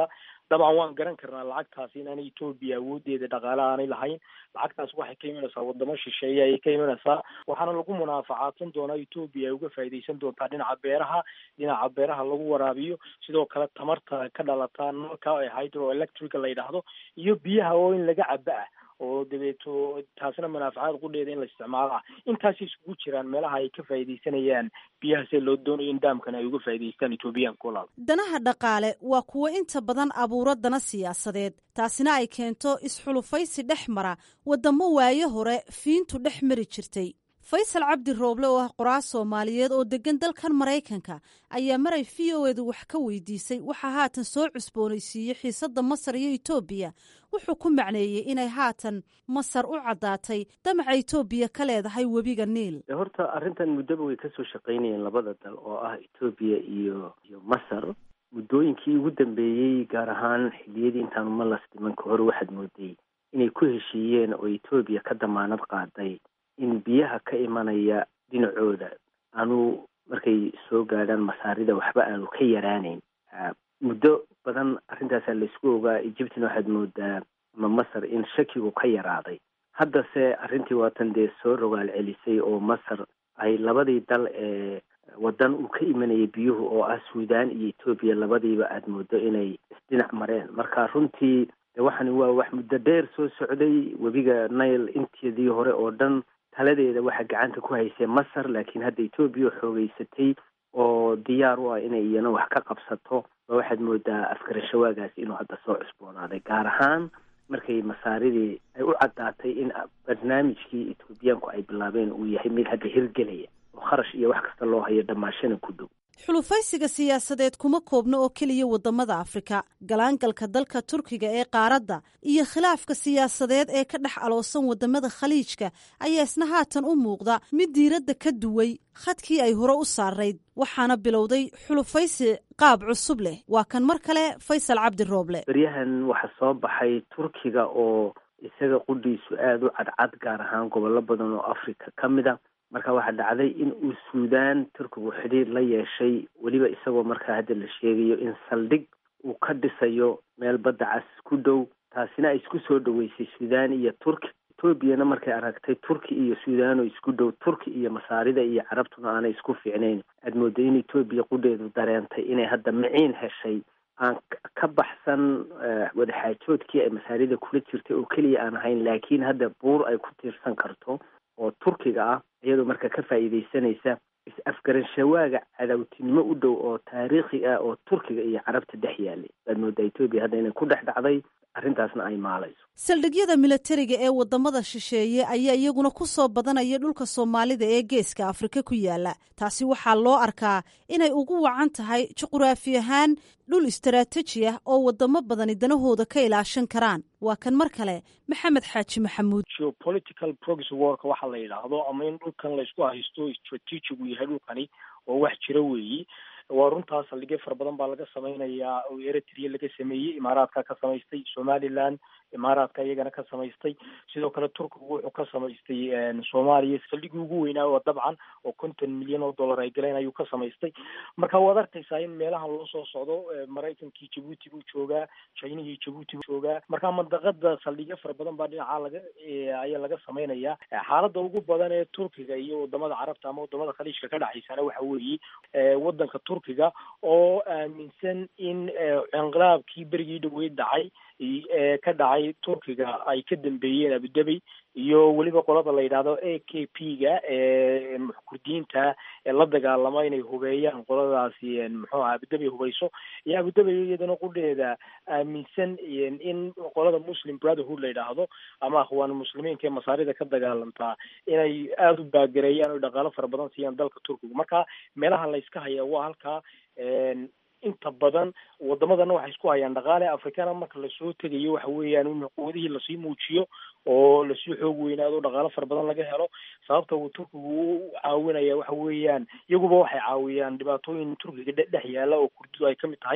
Speaker 10: dabcan waan garan karnaa lacagtaasi inaanay etoobiya awoodeeda dhaqaale aanay lahayn lacagtaas waxay ka imanaysaa wadamo shisheeye ayay ka imanaysaa waxaana lagu munaafacaadsan doonaa etoobiya ay uga faa'iidaysan doontaa dhinaca beeraha dhinaca beeraha lagu waraabiyo sidoo kale tamarta ka dhalata nalka ee hydro electrica la yidhaahdo iyo biyaha oo in laga caba ah oo dabeeto taasina manaafacaad qudheeda in la isticmaalo ah intaasay isugu jiraan meelaha ay ka faa'iidaysanayaan biyahaasee loo doonayo in daamkan ay uga faa'iidaystaan etoobiyaanka walaal
Speaker 7: danaha dhaqaale waa kuwo inta badan abuuro dana siyaasadeed taasina ay keento isxulufaysi dhex mara waddamo waaye hore fiintu dhex mari jirtay faysal cabdi rooble oo ah qoraal soomaaliyeed oo deggan dalkan maraykanka ayaa maray v o edu wax ka weydiisay waxaa haatan soo cusboonaysiiyey xiisadda masar iyo etoobiya wuxuu ku macneeyey inay haatan masar u caddaatay damaca etoobiya ka leedahay webiga niil
Speaker 11: horta arrintan muddaba way kasoo shaqaynayeen labada dal oo ah etoobiya iyo iyo masar muddooyinkii ugu dambeeyey gaar ahaan xilliyadii intaanu malas dhiman ka hor waxaad mooday inay ku heshiiyeen oo etoobiya ka damaanad qaaday in biyaha ka imanaya dhinacooda aanu markay soo gaadhaan masaarida waxba aanu ka yaraanayn muddo badan arrintaasaa laysku ogaa egyptina waxaad moodaa ama masar in shakigu ka yaraaday haddase arrintii waatan dee soo rogaal celisay oo masar ay labadii dal ee waddan uu ka imanayay biyuhu oo ah suudaan iyo etoobiya labadiiba aada moodo inay isdhinac mareen marka runtii de waxani waa wax muddo dheer soo socday webiga nile inteedii hore oo dhan taladeeda waxaa gacanta ku haysay masar laakiin hadda etoobiya xoogeysatay oo diyaar u ah inay iyana wax ka qabsato ba waxaad moodaa afgarashawaagaasi inuu hadda soo cusboonaaday gaar ahaan markay masaaridii ay u caddaatay in barnaamijkii etoobiyaanku ay bilaabeen uu yahay mid hadda hirgelaya oo kharash iyo wax kasta loo hayo dhammaashana ku dhow
Speaker 7: xulufaysiga siyaasadeed kuma koobno oo keliya waddamada afrika galaangalka dalka turkiga ee qaaradda iyo khilaafka siyaasadeed ee ka dhex aloosan waddamada khaliijka ayaa isna haatan u muuqda mid diiradda ka duway khadkii ay hore u saarayd waxaana bilowday xulufaysi qaab cusub leh waa kan mar kale faysal cabdi rooble
Speaker 11: beryahan waxaa soo baxay turkiga oo isaga qudhiisu aada u cadcad gaar ahaan gobollo badan oo afrika ka mid a marka waxaa dhacday in uu suudaan turkigu xidhiir la yeeshay weliba isagoo markaa hadda la sheegayo in saldhig uu ka dhisayo meel badda cas ku dhow taasina ay isku soo dhaweysay suudaan iyo turki etoobiyana markay aragtay turki iyo suudaan oo isku dhow turki iyo masaarida iyo carabtuna aanay isku fiicnayn aad mooday in etoobiya qudheedu dareentay inay hadda miciin heshay aan ka baxsan wadaxaajoodkii ay masaarida kula jirtay oo keliya aan ahayn laakiin hadda buur ay ku tiirsan karto oo turkiga ah iyadoo marka ka faa'iidaysanaysa is-afgaranshawaga cadawtinimo u dhow oo taariikhi ah oo turkiga iyo carabta dhex yaalay waad moodaa etoobiya hadda inay ku dhex dhacday arrintaasna ay maalayso
Speaker 7: saldhigyada milatariga ee waddamada shisheeye ayaa iyaguna ku soo badanaya dhulka soomaalida ee geeska afrika ku yaala taasi waxaa loo arkaa inay ugu wacan tahay juquraafi ahaan dhul istaraatiiji ah oo waddamo badani danahooda ka ilaashan karaan waa kan mar kale maxamed xaaji maxamuud
Speaker 10: geopolitical progress worka waxa la yidhaahdo ama in dhulkan laysku haysto strategigu yahay dhulkani oo wax jira weeyi waa runtaa saldhigyo fara badan baa laga samaynayaa oo eritrea laga sameeyey imaaraadka ka samaystay somaliland imaaraadka iyagana ka samaystay sidoo kale turkigu wuxuu ka samaystay soomaaliya saldhigii ugu weynaa oo dabcan oo konton milyan oo dollar ay galeen ayuu ka samaystay marka waad arkaysaa in meelahan loo soo socdo maraykankii jabuuti buu joogaa chinihii jabuuti buu joogaa marka mandaqada saldhigyo fara badan baa dhinacaa laga ayaa laga samaynayaa xaaladda ugu badan ee turkiga iyo wadamada carabta ama wadamada khaliijka ka dhaxaysana waxa weeye wadanka turkiga oo aaminsan in inqilaabkii berigii dhaweyd dhacay ee ka dhacay turkiga ay ka dambeeyeen abudabi iyo weliba qolada la yidhaahdo a k p ga ee kurdiyiinta ee la dagaalama inay hubeeyaan qoladaasi muxuu aha abudabi hubeyso iyo abudabi iyadana qudheeda aaminsan in qolada muslim brotherhood la yidhaahdo ama akhwaan muslimiinka ee masaarida ka dagaalamtaa inay aada u baagareeyaan o dhaqaalo fara badan siiyaan dalka turkiga marka meelaha layska haya waa halkaa inta badan wadamadana waxay isku hayaan dhaqaale africana marka lasoo tegayo waxa weeyaan in quwadihii lasii muujiyo oo lasii xoog weynaado dhaqaalo fara badan laga helo sababta uu turkigu u caawinaya waxa weeyaan iyaguba waxay caawiyaan dhibaatooyin turkiga dhex yaala oo kurdidu ay kamid tahay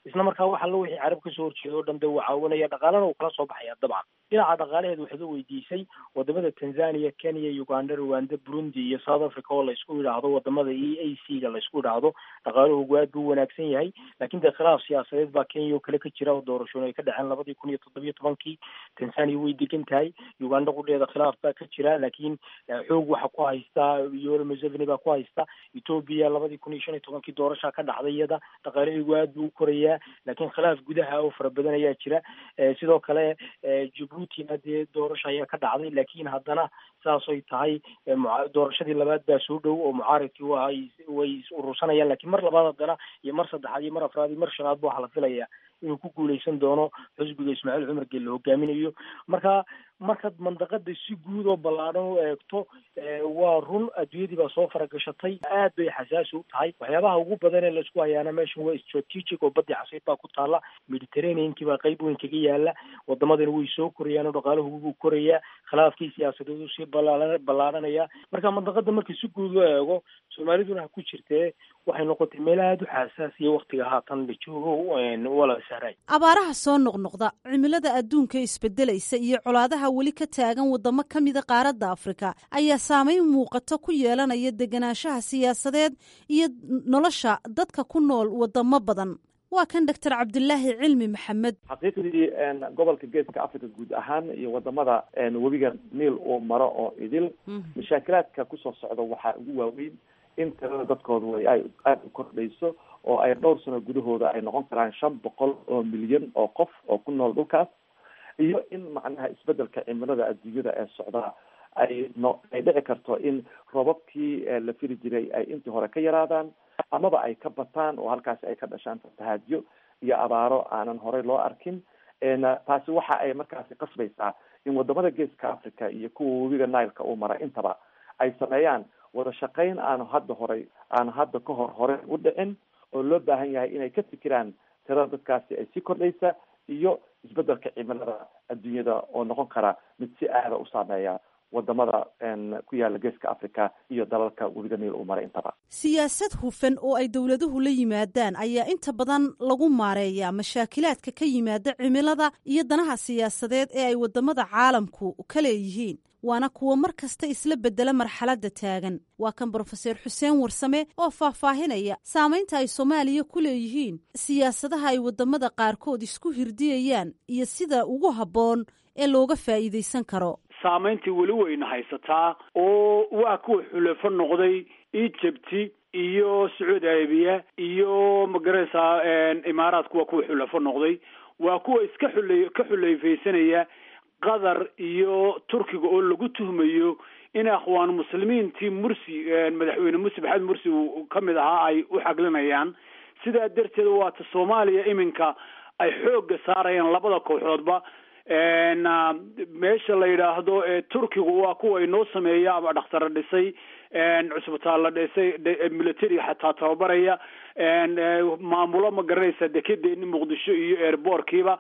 Speaker 10: isla markaa wax allo wixii carab kasoo horjeeda o dhan de uu caawinaya dhaqaalana uu kala soo baxaya dabcan dhinaca dhaqaalaheed waxaad u weydiisay wadamada tanzania kenya uganda rwanda burundi iyo south africa oo laysku yidhaahdo wadamada e a c ga laysku yidhaahdo dhaqaalahoogu aad buu wanaagsan yahay laakiin dee khilaaf siyaasadeed baa kenya oo kale ka jira oo doorashooyin ay ka dhaceen labadii kun iyo toddobiyo tobankii tanzania way degan tahay uganda qudheeda khilaaf baa ka jira laakiin xoog waxa ku haystaa yoweri museveni baa ku haysta ethoobia labadii kun iyo shan iyo tobankii doorashaa ka dhacday iyada dhaqaalahaygu aad buu u korayaa laakiin khilaaf gudaha oo fara badan ayaa jira sidoo kale jabuutina dee doorasha ayaa ka dhacday laakiin haddana saasay tahay doorashadii labaad baa soo dhow oo mucaaridkii waa way is urursanayaan lakiin mar labaad haddana iyo mar saddexaad iyo mar afraad iyo mar shanaad ba waxaa la filayaa inuu ku guuleysan doono xusbiga ismaaciil cumar gel la hogaaminayo marka markaad mandaqada si guud oo ballaadhan u eegto waa run adduunyadii baa soo faragashatay aad bay xasaasi u tahay waxyaabaha ugu badan ee laisku hayaana meeshan waa strategic oo badii casiid baa ku taala mediterraneankii baa qeyb weyn kaga yaala wadamadana way soo korayaan oo dhaqaalahu wuu korayaa khilaafkii siyaasadeed sii bala ballaadhanaya marka mandaqada marka si guud loo eego soomaaliduna ha ku jirtee waxay noqotay meel aada u xasaasiya waktiga haatan la joogo wala saaray
Speaker 7: abaaraha soo noqnoqda cimilada adduunka isbedelaysa iyo colaadaha weli ka taagan wadamo ka mida qaaradda afrika ayaa saameyn muuqato ku yeelanaya deganaanshaha siyaasadeed iyo nolosha dadka ku nool wadamo badan waa kan doctor cabdilaahi cilmi maxamed
Speaker 3: xaqiiqdii gobolka geeska africa guud ahaan iyo wadamada webiga niil uu maro oo idil mashaakilaadka kusoo socda waxaa ugu waaweyn in tirada dadkooda way ay aada u kordhayso oo ay dhowr sano gudahooda ay noqon karaan shan boqol oo milyan oo qof oo ku nool dhulkaas iyo in macnaha isbedelka cimilada adduunyada ee socdaa ay no ay dhici karto in roobabkii la fili jiray ay intii hore ka yaraadaan amaba ay ka bataan oo halkaasi ay ka dhashaan fatahaadyo iyo abaaro aanan horey loo arkin taasi waxa ay markaasi qasbaysaa in wadamada geeska africa iyo kuwa webiga nileka uu mara intaba ay sameeyaan wada shaqayn aanu hadda horay aanu hadda ka hor hore u dhicin oo loo baahan yahay inay ka fikiraan tirada dadkaasi ay sii kordhaysa iyo isbedelka cimilada adduunyada oo noqon kara mid si aada u saameeya wadamada ku yaala geeska africa iyo dalalka webiga niil uu maray intaba
Speaker 7: siyaasad hufan oo ay dowladuhu la yimaadaan ayaa inta badan lagu maareeyaa mashaakilaadka ka yimaada cimilada iyo danaha siyaasadeed ee ay wadamada caalamku ka leeyihiin waana kuwa mar kasta isla bedela marxaladda taagan waa kan brofeser xuseen warsame oo faahfaahinaya saamaynta ay soomaaliya ku leeyihiin siyaasadaha ay wadamada qaarkood isku hirdiyayaan iyo sida ugu habboon ee looga faa'iidaysan karo
Speaker 8: saamayntii weli weyna haysataa oo waa kuwa xulafo noqday egypti iyo sacuudi arabiya iyo magaraysaa imaaraadku waa kuwa xulafo noqday waa kuwa iska xule ka xuleyfaysanaya qatar iyo turkiga oo lagu tuhmayo in akhwaan muslimiintii mursi madaxweyne mursi maxamed mursi uu ka mid ahaa ay u xaglinayaan sidaa darteed waata soomaaliya iminka ay xoogga saarayaan labada kooxoodba meesha la yidhaahdo turkigu waa kuwa inoo sameeya ama dhakhtara dhisay cusbitaal la dhisay military xataa tababaraya maamulo ma garanaysa dekedeeni muqdisho iyo airbortkiiba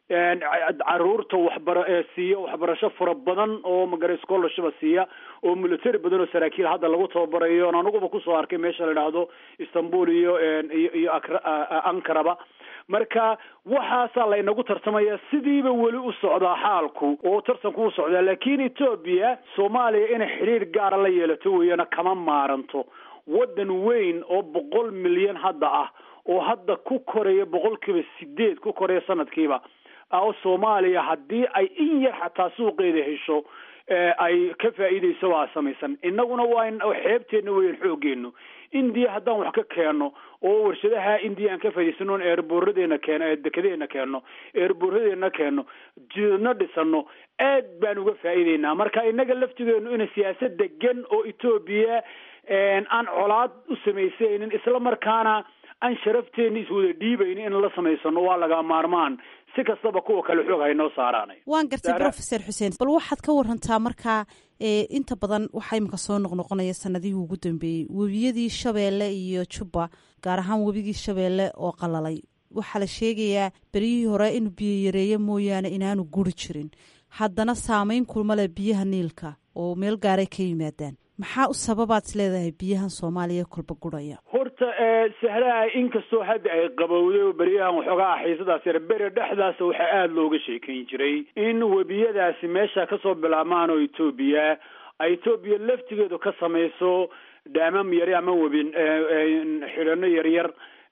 Speaker 8: caruurta waxbara siiya waxbarasho fara badan oo magara scholarship siiya oo military badan oo saraakiil hadda lagu tababarayo on aniguba kusoo arkay meesha la yidhaahdo istanbul iyo iyo iyo ankaraba marka waxaasaa laynagu tartamaya sidiiba weli u socdaa xaalku oo tartanku u socdaa laakiin etoobiya soomaaliya inay xidhiir gaara la yeelato weeyana kama maaranto waddan weyn oo boqol milyan hadda ah oo hadda ku koraya boqolkiiba sideed ku koraya sanadkiiba oo soomaaliya haddii ay in yar xataa suuqeeda hesho ay ka faa'iidayso waa samaysan innaguna waa xeebteenna weyan xoogeenu indiya haddaan wax ka keeno oo warshadaha indiya aan ka faa'idaysano eerbooradeena keeno dekedeena keeno eerbooradeena keeno jidadna dhisano aad baan uga faa'iideynaa marka innaga laftigeenu ina siyaasad degan oo etoobiya aan colaad u samaysaynin isla markaana aan sharafteena iswada dhiibayni in la samaysano waa laga maarmaan si kastaba kuwa kale xoog haynoo saaraanay
Speaker 7: waan gartay brofeser xuseen bal waxaad ka warantaa markaa inta badan waxaa imika soo noqnoqonaya sanadihii ugu dambeeyey webiyadii shabeelle iyo jubba gaar ahaan webigii shabeelle oo qalalay waxaa la sheegayaa beryihii hore inuu biyo yareeyo mooyaane inaanu guri jirin haddana saameyn kulma leh biyaha niilka oo meel gaaray ka yimaadaan maxaa u sababaad is leedahay biyahan soomaaliya kolba gurhaya
Speaker 8: horta horta sahraha inkastoo hadda ay qabowday oo beryahan waxoogaa ah xiisadaas yar beri dhexdaas waxaa aada looga sheekayn jiray in webiyadaasi meesha kasoo bilaabmaan oo etoobiya ay etoobiya laftigeedu ka samayso dhaamam yari ama webin xidhano yaryar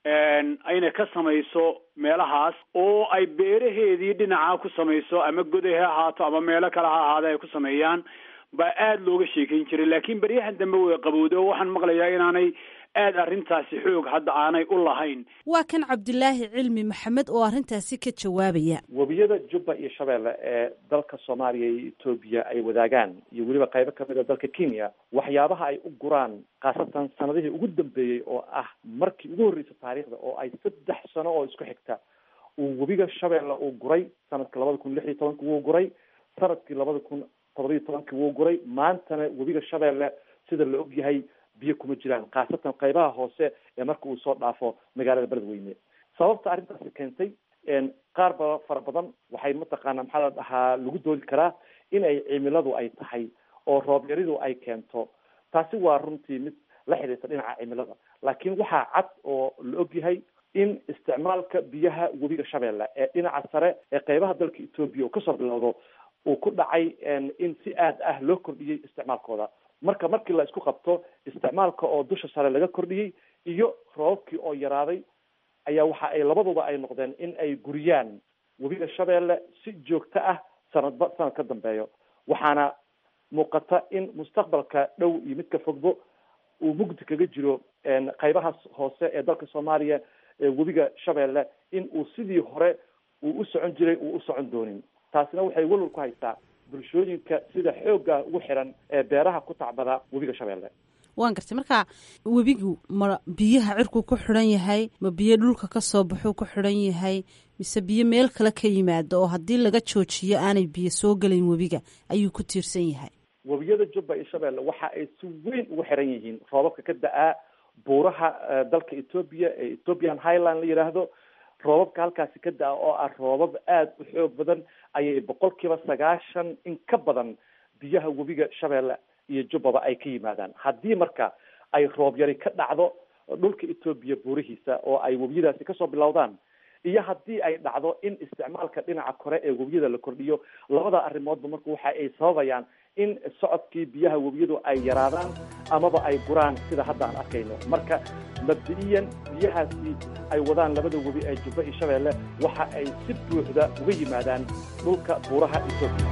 Speaker 8: ayna ka samayso meelahaas oo ay beeraheedii dhinaca ku samayso ama goday ha ahaato ama meelo kale ha ahaada ay ku sameeyaan baa aada looga sheekayn jiray laakiin beryahan dambe way qabowday oo waxaan maqlayaa inaanay aada arrintaasi xoog hadda aanay u lahayn
Speaker 7: waa kan cabdilaahi cilmi maxamed oo arrintaasi ka jawaabaya
Speaker 3: webiyada jubba iyo shabeelle ee dalka soomaaliya iyo etoobiya ay wadaagaan iyo weliba qaybo kamid a dalka kenya waxyaabaha ay u guraan khaasatan sanadihii ugu dambeeyey oo ah markii ugu horreysay taariikhda oo ay saddex sano oo isku xigta uu webiga shabeelle uu guray sanadka labada kun lix iyo tobanki wuu guray sanadkii labada kun toddoba iyo tobankii wuu guray maantana webiga shabeelle sida la og yahay biyo kuma jiraan khaasatan qaybaha hoose ee marka uu soo dhaafo magaalada beledweyne sababta arrintaasi keentay qaar ba fara badan waxay mataqaana maxaa la dhahaa lagu doodi karaa in ay cimiladu ay tahay oo roob yaridu ay keento taasi waa runtii mid la xidhiirta dhinaca cimilada laakiin waxaa cad oo la og yahay in isticmaalka biyaha webiga shabeelle ee dhinaca sare ee qaybaha dalka etoobiya uu kasoo bilowdo uu ku dhacay in si aad ah loo kordhiyey isticmaalkooda marka markii la isku qabto isticmaalka oo dusha sare laga kordhiyey iyo roobabkii oo yaraaday ayaa waxa ay labaduba ay noqdeen in ay guriyaan webiga shabeelle si joogto ah sanadba sanad ka dambeeyo waxaana muuqata in mustaqbalka dhow iyo midka fogbo uu mugdi kaga jiro qaybahaas hoose ee dalka soomaaliya webiga shabeelle in uu sidii hore uu u socon jiray uu u socon doonin taasina waxay walwal ku haysaa bulshooyinka sida xoogga ugu xiran ee beeraha ku tacbada webiga shabeelle
Speaker 7: waan gartay marka webigu ma biyaha cirkuu ku xidhan yahay ma biyo dhulka ka soo baxuu ku xidhan yahay mise biyo meel kale ka yimaado oo haddii laga joojiyo aanay biyo soo gelayn webiga ayuu ku tiirsan yahay
Speaker 3: webiyada jubba iyo shabeelle waxa ay si weyn ugu xiran yihiin roobabka ka da-aa buuraha dalka etoobiya ee ethiopian highland la yidhaahdo roobabka halkaasi ka da-a oo ah roobab aada u xoog badan ayay boqol kiiba sagaashan in ka badan biyaha webiga shabeelle iyo jubbaba ay ka yimaadaan haddii marka ay roob yari ka dhacdo dhulka etoobiya buurihiisa oo ay webiyadaasi kasoo bilowdaan iyo haddii ay dhacdo in isticmaalka dhinaca kore ee webiyada la kordhiyo labada arrimoodba marka waxa ay sababayaan in socodkii biyaha webiyadu ay yaraadaan amaba ay guraan sida hadda aan arkayno marka mabdi-iyan biyahaasi ay wadaan labada webi ee jubba iyo shabeelle waxa ay si buuxda uga yimaadaan dhulka buuraha etoobiya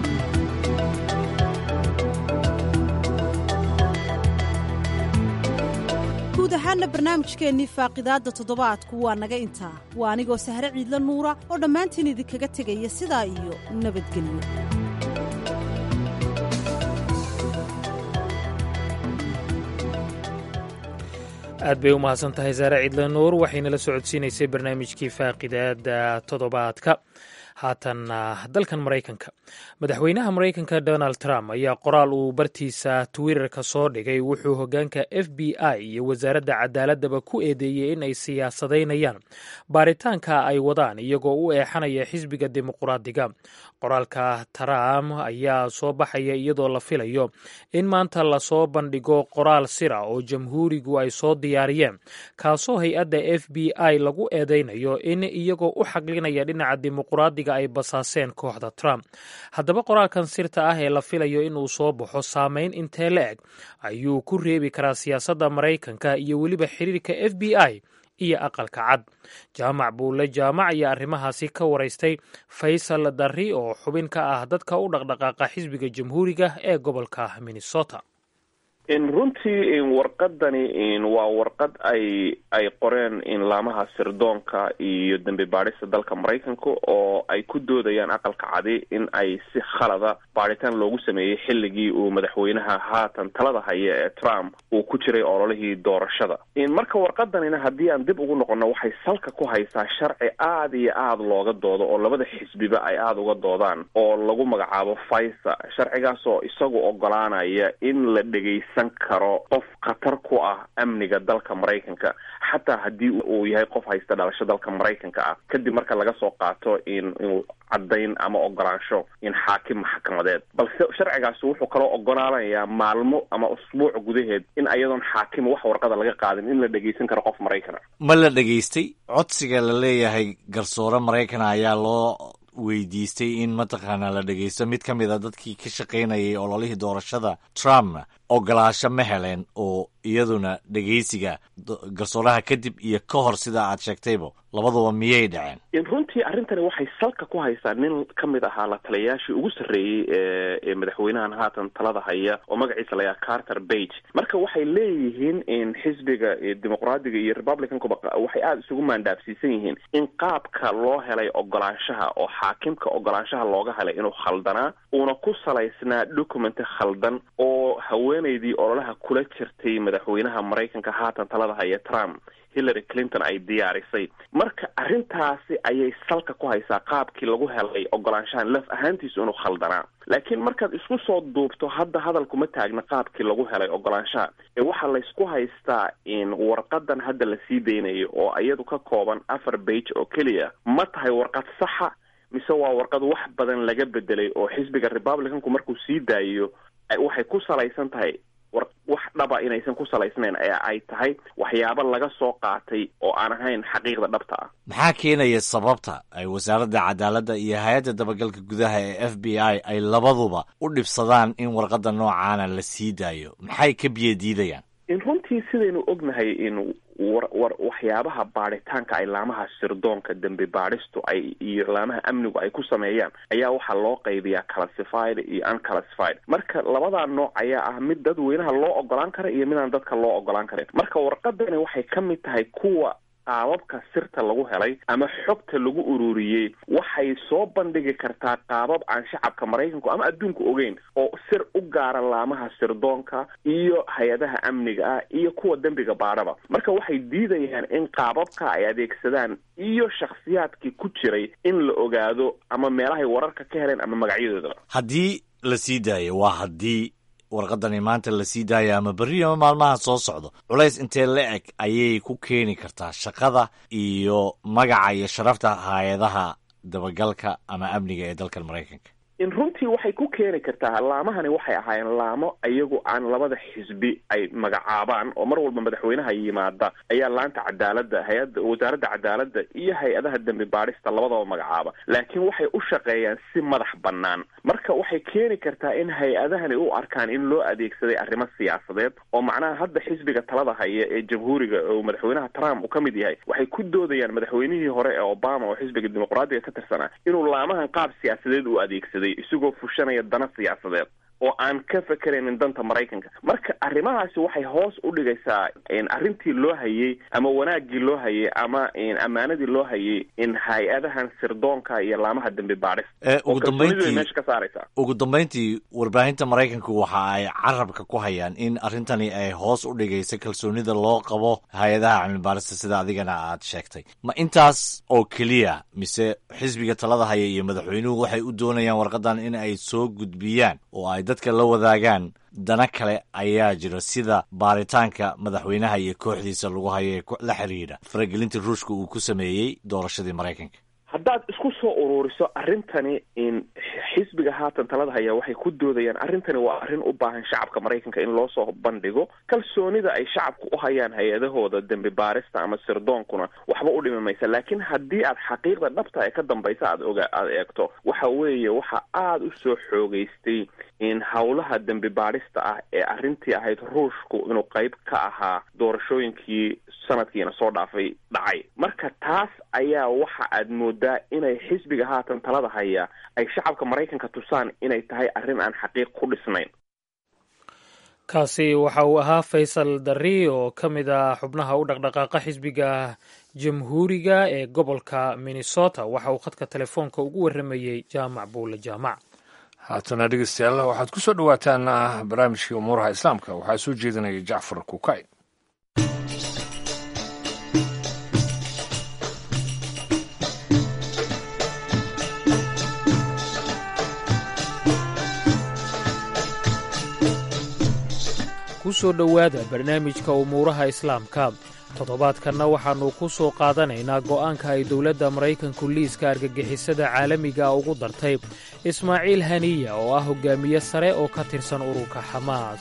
Speaker 7: guud ahaana barnaamijkeennii faaqidaadda toddobaadku waa naga intaa waa anigoo sahre ciidla nuura oo dhammaantiin idinkaga tegaya sidaa iyo nabadgelyo
Speaker 2: aad bay u mahadsan tahay saare ciidla nuur waxayna la socodsiinaysay barnaamijkii faaqidaada toddobaadka haatan dalkan maraykanka madaxweynaha maraykanka donald trump ayaa qoraal uu bartiisa twitterka soo dhigay wuxuu hogaanka f b i iyo wasaaradda cadaaladaba ku eedeeyey in ay siyaasadaynayaan baaritaanka ay wadaan iyagoo u eexanaya xisbiga dimuquraadiga qoraalka trump ayaa soo baxaya iyadoo la filayo in maanta lasoo bandhigo qoraal sira oo jamhuurigu ay soo diyaariyeen kaasoo hay-adda f b i lagu eedeynayo in iyagoo u xaqlinaya dhinaca dimuquraadiga ay basaaseen kooxda trump haddaba qoraalkan sirta ah ee la filayo inuu soo baxo saameyn intee la eg ayuu ku reebi karaa siyaasadda maraykanka iyo weliba xiriirka f b i iyo aqalka cad jaamac buulle jaamac ayaa arrimahaasi ka waraystay faysal darri oo xubin ka ah dadka u dhaqdhaqaaqa xisbiga jamhuuriga ee gobolka minnesota
Speaker 12: runtii warqadani waa warqad ay ay qoreen laamaha sirdoonka iyo dembi baadhista dalka maraykanka oo ay ku doodayaan aqalka cadi in ay si khalada baadhitaan loogu sameeyey xilligii uu madaxweynaha haatan talada haya ee trump uu ku jiray ololihii doorashada marka warqadanina haddii aan dib ugu noqono waxay salka ku haysaa sharci aada iyo aada looga doodo oo labada xisbiba ay aada uga doodaan oo lagu magacaabo faisa sharcigaas oo isagu ogolaanaya in la dhegeysa dhegaysan karo qof khatar ku ah amniga dalka maraykanka xataa haddii uu yahay qof haysta dhalasho dalka maraykanka ah kadib marka laga soo qaato in inuu caddayn ama ogolaansho in xaakim maxkamadeed balse sharcigaasi wuxuu kaloo ogolaanayaa maalmo ama usbuuc gudaheed in ayadoon xaakim wax warqada laga qaadin in la dhegaysan karo qof maraykana
Speaker 13: ma la dhegaystay codsiga la leeyahay garsoore maraykana ayaa loo weydiistay in mataqaanaa la dhegaysto mid ka mid a dadkii ka shaqaynayay ololihii doorashada trumpna ogolaasho ma heleen oo iyaduna dhegaysiga garsooraha kadib iyo ka hor sida aad sheegtayba labaduba miyay dhaceen
Speaker 12: runtii arrintani waxay salka ku haysaa nin ka mid ahaa la taliyayaashii ugu sarreeyey ee madaxweynahan haatan talada haya oo magaciisa la yaha carter bage marka waxay leeyihiin in xisbiga dimuqraadiga iyo republicankuba waxay aada isugu maandhaafsiisan yihiin in qaabka loo helay ogolaanshaha oo xaakimka ogolaanshaha looga helay inuu khaldanaa uuna ku salaysnaa documenti khaldan oo haweeneydii ololaha kula jirtay madaxweynaha maraykanka haatan talada haya trump hillary clinton ay diyaarisay marka arrintaasi ayay salka ku haysaa qaabkii lagu helay ogolaanshahan laf ahaantiisu inuu khaldanaa laakiin markaad isku soo duubto hadda hadalkuma taagna qaabkii lagu helay ogolaanshaha ee waxaa laysku haystaa in warqadan hadda la sii daynayo oo iyadu ka kooban afar bage oo keliya ma tahay warqad saxa mise waa warqad wax badan laga bedelay oo xisbiga republicanku markuu sii daayiyo waxay ku salaysan tahay war wax dhaba inaysan ku salaysnayn ee ay tahay waxyaabo laga soo qaatay oo aan ahayn xaqiiqda dhabta ah
Speaker 13: maxaa keenaya sababta ay wasaaradda cadaaladda iyo hay-adda dabagalka gudaha ee f b i ay labaduba u dhibsadaan in warqadda noocaana la sii daayo maxay ka biyo diidayaan
Speaker 12: in runtii sidaynu ognahay in war war waxyaabaha baadhitaanka ay laamaha sirdoonka dembi baadhistu ay iyo laamaha amnigu ay ku sameeyaan ayaa waxaa loo qaybiyaa classified iyo unclassified marka labadaa nooc ayaa ah mid dadweynaha loo ogolaan kara iyo midaan dadka loo ogolaan karin marka warqadani waxay ka mid tahay kuwa qaababka sirta lagu helay ama xogta lagu ururiyey waxay soo bandhigi kartaa qaabab aan shacabka maraykanku ama adduunku ogeyn oo sir u gaara laamaha sirdoonka iyo hay-adaha amniga ah iyo kuwa dembiga baadhaba marka waxay diidayaan in qaababka ay adeegsadaan iyo shakhsiyaadkii ku jiray in la ogaado ama meelahay wararka ka heleen ama magacyadoodaba
Speaker 13: haddii la sii daayo waa haddii warqadani maanta la sii daaya ama berri ama maalmaha soo socdo culays intee la eg ayay ku keeni kartaa shaqada iyo magaca iyo sharafta hay-adaha dabagalka ama amniga ee dalkan maraykanka
Speaker 12: in runtii waxay ku keeni kartaa laamahani waxay ahaayeen laamo iyagu aan labada xisbi ay magacaabaan oo mar walba madaxweynaha yimaada ayaa laanta cadaaladda hay-adda wasaaradda cadaaladda iyo hay-adaha dembi baadhista labadaba magacaaba laakiin waxay u shaqeeyaan si madax bannaan marka waxay keeni kartaa in hay-adahani u arkaan in loo adeegsaday arrimo siyaasadeed oo macnaha hadda xisbiga talada haya ee jamhuuriga oo madaxweynaha trump uu ka mid yahay waxay ku doodayaan madaxweynihii hore ee obama oo xisbiga dimuqraadiga ka tirsanaa inuu laamahan qaab siyaasadeed u adeegsaday isagoo fushanaya dana siyaasadeed oo aan ka fekeraynin danta maraykanka marka arrimahaasi waxay hoos u dhigaysaa arrintii loo hayey ama wanaaggii loo hayey ama ammaanadii loo hayey in hay-adahan sirdoonka iyo laamaha dembi baadhis
Speaker 13: ugu dambeyntii
Speaker 12: meesha ka saaraysaa
Speaker 13: ugu dambeyntii warbaahinta maraykanku waxa ay carabka ku hayaan in arrintani ay hoos u dhigayso kalsoonida loo qabo hay-adaha cilmibaarista sida adigana aad sheegtay ma intaas oo keliya mise xisbiga talada haya iyo madaxweynuhu waxay u doonayaan warqadan in ay soo gudbiyaan oo ay dadka la wadaagaan dana kale ayaa jira sida baaritaanka madaxweynaha iyo kooxdiisa lagu hayo ee la xiriira faragelinta ruushka uu ku sameeyey doorashadii maraykanka
Speaker 12: haddaad isku soo ururiso arrintani in xisbiga haatan talada haya waxay ku doodayaan arrintani waa arrin u baahan shacabka maraykanka in loo soo bandhigo kalsoonida ay shacabku u hayaan hay-adahooda dembi baarista ama sirdoonkuna waxba u dhimi maysa laakiin haddii aad xaqiiqda dhabta ee ka dambaysa aad oga aada eegto waxa weeye waxa aada u soo xoogeystay in howlaha dembi baadhista ah ee arrintii ahayd ruushku inuu qayb ka ahaa doorashooyinkii sanadkiina soo dhaafay dhacay marka taas ayaa waxa aad moodaa inay xisbiga haatan talada haya ay shacabka maraykanka tusaan inay tahay arrin aan xaqiiq ku dhisnayn
Speaker 2: kaasi waxa uu ahaa faysal darri oo ka mid ah xubnaha u dhaqdhaqaaqa xisbiga jamhuuriga ee gobolka minnesota waxa uu khadka telefoonka ugu warramayey jaamac buule jaamac
Speaker 1: haatana dhegeystayaal waxaad ku soo dhowaataan barnaamijkii umuuraha islaamka waxaa soo jeedinaya jacfar kukay
Speaker 2: ku soo dhowaada barnaamijka umuuraha islaamka toddobaadkanna waxaannu ku soo qaadanaynaa go'aanka ay dowladda maraykanku liiska argagixisada caalamiga ugu dartay ismaaciil haniya oo ah hogaamiye sare oo ka tirsan ururka xamaas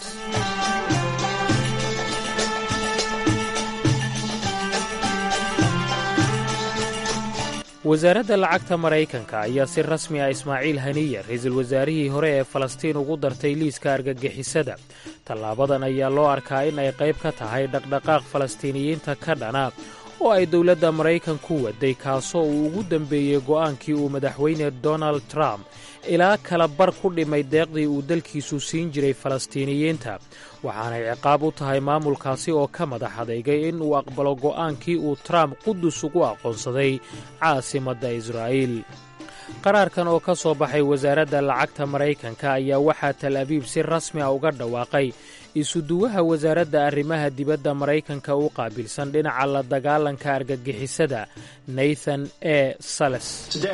Speaker 2: wasaaradda lacagta maraykanka ayaa si rasmi ah ismaaciil haniya ra-iisul wasaarihii hore ee falastiin ugu dartay liiska argagixisada tallaabadan ayaa loo arkaa in ay qayb ka tahay dhaqdhaqaaq falastiiniyiinta ka dhana oo ay dowladda maraykanku waday kaasoo uu ugu dembeeyey go'aankii uu madaxweyne donald trump ilaa kala bar ku dhimay deeqdii uu dalkiisu siin jiray falastiiniyiinta waxaanay ciqaab u tahay maamulkaasi oo ka madax adeygay in uu aqbalo go'aankii uu trump qudus ugu aqoonsaday caasimadda israa'iil qaraarkan oo ka soo baxay wasaaradda lacagta maraykanka ayaa waxaa tal abiib si rasmi a uga dhawaaqay isuduwaha wasaaradda arrimaha dibadda maraykanka u qaabilsan dhinaca la dagaalanka argagixisada nathan e sales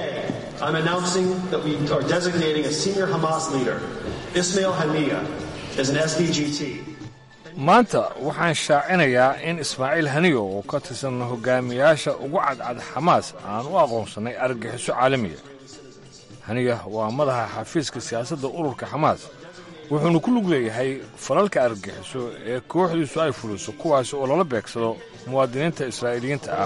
Speaker 1: maanta waxaan shaacinayaa in ismaaciil haniyo oo ka tirsan hogaamiyaasha ugu cadcad xamaas aan u aqoonsannay argagixiso caalamiga haniya waa madaxa xafiiska siyaasadda ururka xamaas wuxuuna ku lug leeyahay falalka argagixiso ee kooxdiisu ay fuliso kuwaasi oo lala beegsado muwaadiniinta israa'iiliyiinta ah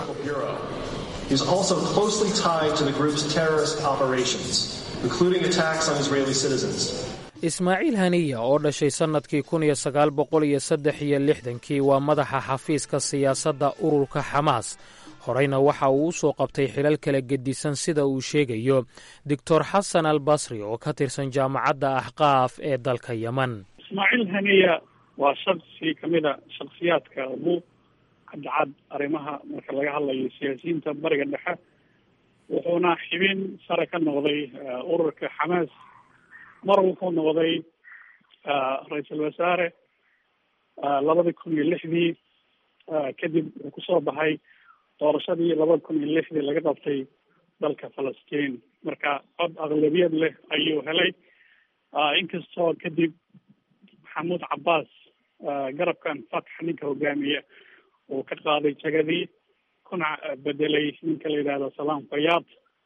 Speaker 2: ismaaciil haniya oo dhashay sannadkii kun iyo sagaal boqol iyo saddex iyo lixdankii waa madaxa xafiiska siyaasadda ururka xamaas horeyna waxa uu u soo qabtay xilal kala gedisan sida uu sheegayo doctor xasan al basri oo ka tirsan jaamacadda axqaaf ee dalka yeman
Speaker 14: ismaaciil haniya waa shaksi ka mid a shaksiyaadka ugu cadcad arrimaha marka laga hadlayo siyaasiyiinta bariga dhexe wuxuuna xibin sare ka noqday ururka xamaas mar wuxuu noqday ra-iisul wasaare labadii kun iyo lixdii kadib wuxuu kusoo baxay doorashadii labada kun iyo lixdii laga qabtay dalka falastiin marka cod aqlabiyad leh ayuu helay inkastoo kadib maxamuud cabbaas garabkan fatx ninka hogaamiya uu ka qaaday jagadii kuna bedelay ninka la yidhahdo salaam fayaad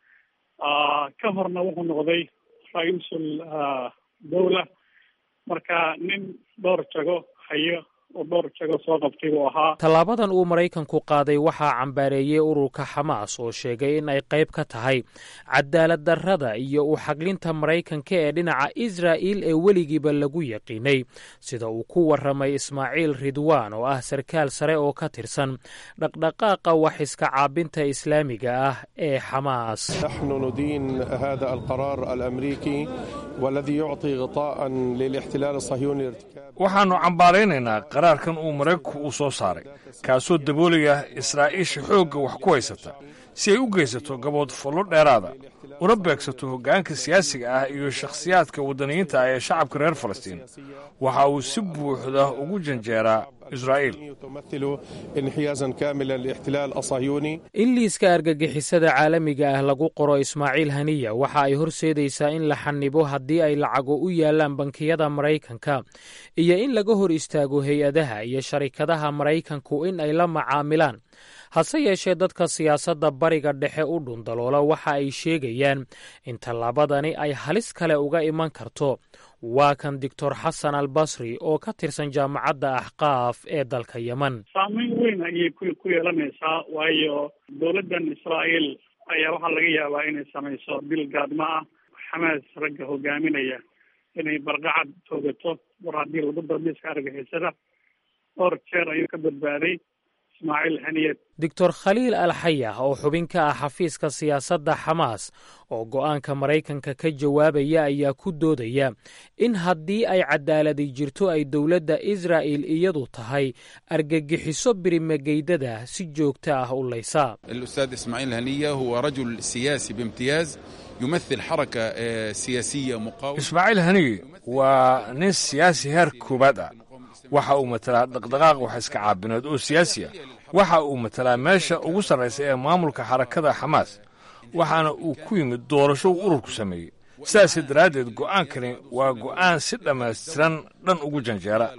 Speaker 14: ka horna wuxuu noqday ra-iisul dawla marka nin dhowr jago hayo oo dhowr jago soo qabtay buu ahaa
Speaker 2: tallaabadan uu maraykanku qaaday waxaa cambaareeyey ururka xamaas oo sheegay in ay qayb ka tahay cadaalad darrada iyo u xaglinta maraykanka ee dhinaca israa'il ee weligiiba lagu yaqiinay sida uu ku warramay ismaaciil ridwaan oo ah sarkaal sare oo ka tirsan dhaqdhaqaaqa wax iska caabinta islaamiga ah ee xamaas
Speaker 15: نحن ندين هذا القرار الأمريكي والذي يعطي غطاء للاحتلال الصهيوني لارتكاب
Speaker 1: waxaannu cambaaraynaynaa qaraarkan uu maraykanku uu soo saaray kaasoo daboolaya israa'iisha xoogga wax ku haysata si ay u geysato gabood fullo dheeraada una beegsato hoggaanka siyaasiga ah iyo shakhsiyaadka waddaniyiinta ah ee shacabka reer falastiin waxa uu si buuxda ugu janjeeraa israa'iil
Speaker 15: تمثل انحيازا كاملا للاحتلال الصهيوني
Speaker 2: in liiska argagixisada caalamiga ah lagu qoro ismaaciil haniya waxa ay horseedaysaa in la xanibo haddii ay lacago u yaalaan bankiyada maraykanka iyo in laga hor istaago hay-adaha iyo sharikadaha maraykanku in ay la macaamilaan hase yeeshee dadka siyaasadda bariga dhexe u dhundaloola waxa ay sheegayaan in tallaabadani ay halis kale uga iman karto waa kan doctor xasan al basri oo ka tirsan jaamacadda axqaaf ee dalka yeman
Speaker 14: saameyn weyn ayay ku ku yeelanaysaa waayo dowladdan israa'iil ayaa waxaa laga yaabaa inay samayso dil gaadmo ah xamaas ragga hogaaminaya inay barqacad toogato war haddii lagu darmiska argixisada dhowr jeer ayuu ka badbaaday ismaaciil haniyad
Speaker 2: doctor khaliil al xayah oo xubin ka ah xafiiska siyaasadda xamaas oo go'aanka maraykanka ka jawaabaya ayaa ku doodaya in haddii ay cadaaladi jirto ay dowladda israa'il iyadu tahay argagixiso birimageydada si joogto ah u laysa
Speaker 16: الأستاذ إسماعيل هنية هو رجل سياسي بامتياز يمثل حركة آه، سياسية مقاومة
Speaker 1: ismaaciil haniye waa nin siyaasi heer koowaad ah waxa uu matalaa dhaqdhaqaaq wax iska caabineed oo siyaasi ah waxa uu matalaa meesha ugu sarraysa ee maamulka xarakada xamaas waxaana uu ku yimid doorasho uu ururku sameeyey sidaas daraaddeed go'aankani waa go'aan si dhammaystiran dhan ugu janjeera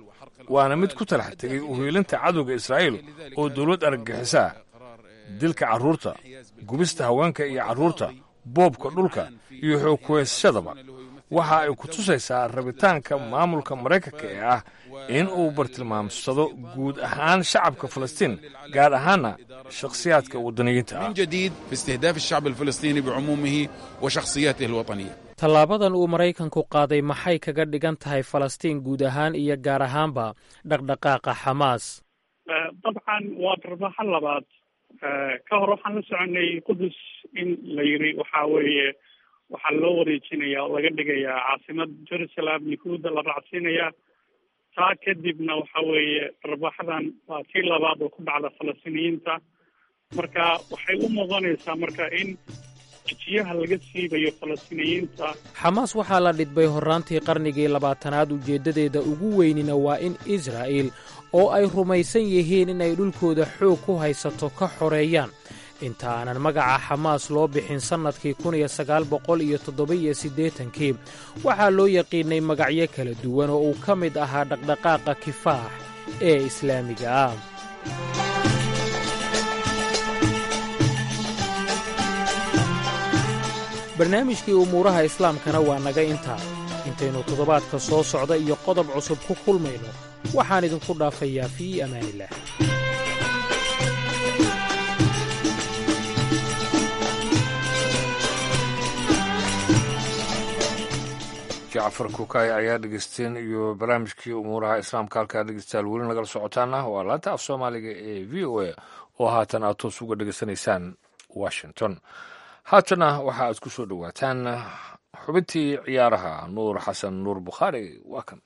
Speaker 1: waana mid ku talax tegay uhiilinta cadowga israa'iil oo dowlad argagixisaa dilka carruurta gubista haweenka iyo carruurta boobka dhulka iyo xoogkuhaysashadaba waxa ay ku tusaysaa rabitaanka maamulka maraykanka ee ah in uu bartilmaamsado guud ahaan shacabka falastiin gaar ahaanna shakhsiyaadka waddaniyiinta ah
Speaker 16: من جديد في استهداف الشعب الفلسطيني بعمومه وشخصياته الوطنية
Speaker 2: tallaabadan uu maraykanku qaaday maxay kaga dhigan tahay falastiin guud ahaan iyo gaar ahaanba dhaqdhaqaaqa xamaas
Speaker 14: dabcan waa darbaxo labaad ka hor waxaan la soconay qudus in la yiri waxa weeye waxaa loo wareejinaya oo laga dhigayaa caasimad jerusalem yahuudda la raacsiinaya taa kadibna waxa weeye darbaxadan waa tii labaad oo ku dhacda falastiiniyiinta marka waxay u muuqanaysaa marka in jijiyaha laga siibayo falastiiniyiinta
Speaker 2: xamaas waxaa la dhidbay horraantii qarnigii labaatanaad ujeeddadeeda ugu weynina waa in israa'iil oo ay rumaysan yihiin inay dhulkooda xoog ku haysato ka xoreeyaan inta aanan magaca xamaas loo bixin sannadkii kun iyo sagaal boqol iyo toddoba-iyo siddeetankii waxaa loo yaqiinnay magacyo kala duwan oo uu ka mid ahaa dhaqdhaqaaqa kifaax ee islaamiga ah barnaamijkii umuuraha islaamkana waa naga intaa intaynu toddobaadka soo socda iyo qodob cusub ku kulmayno waxaan idinku dhaafayaa fii amaanillaah
Speaker 1: jacfar kukaay ayaa dhegeysteen iyo barnaamijkii umuuraha islaamka halkaa dhegeystayaal weli nagala socotaana waa laanta af soomaaliga ee v o a oo haatan aad toos uga dhegeysanaysaan washington haatana waxa aad ku soo dhowaataan xubintii ciyaaraha nuur xasan nuur bukhaari waa kan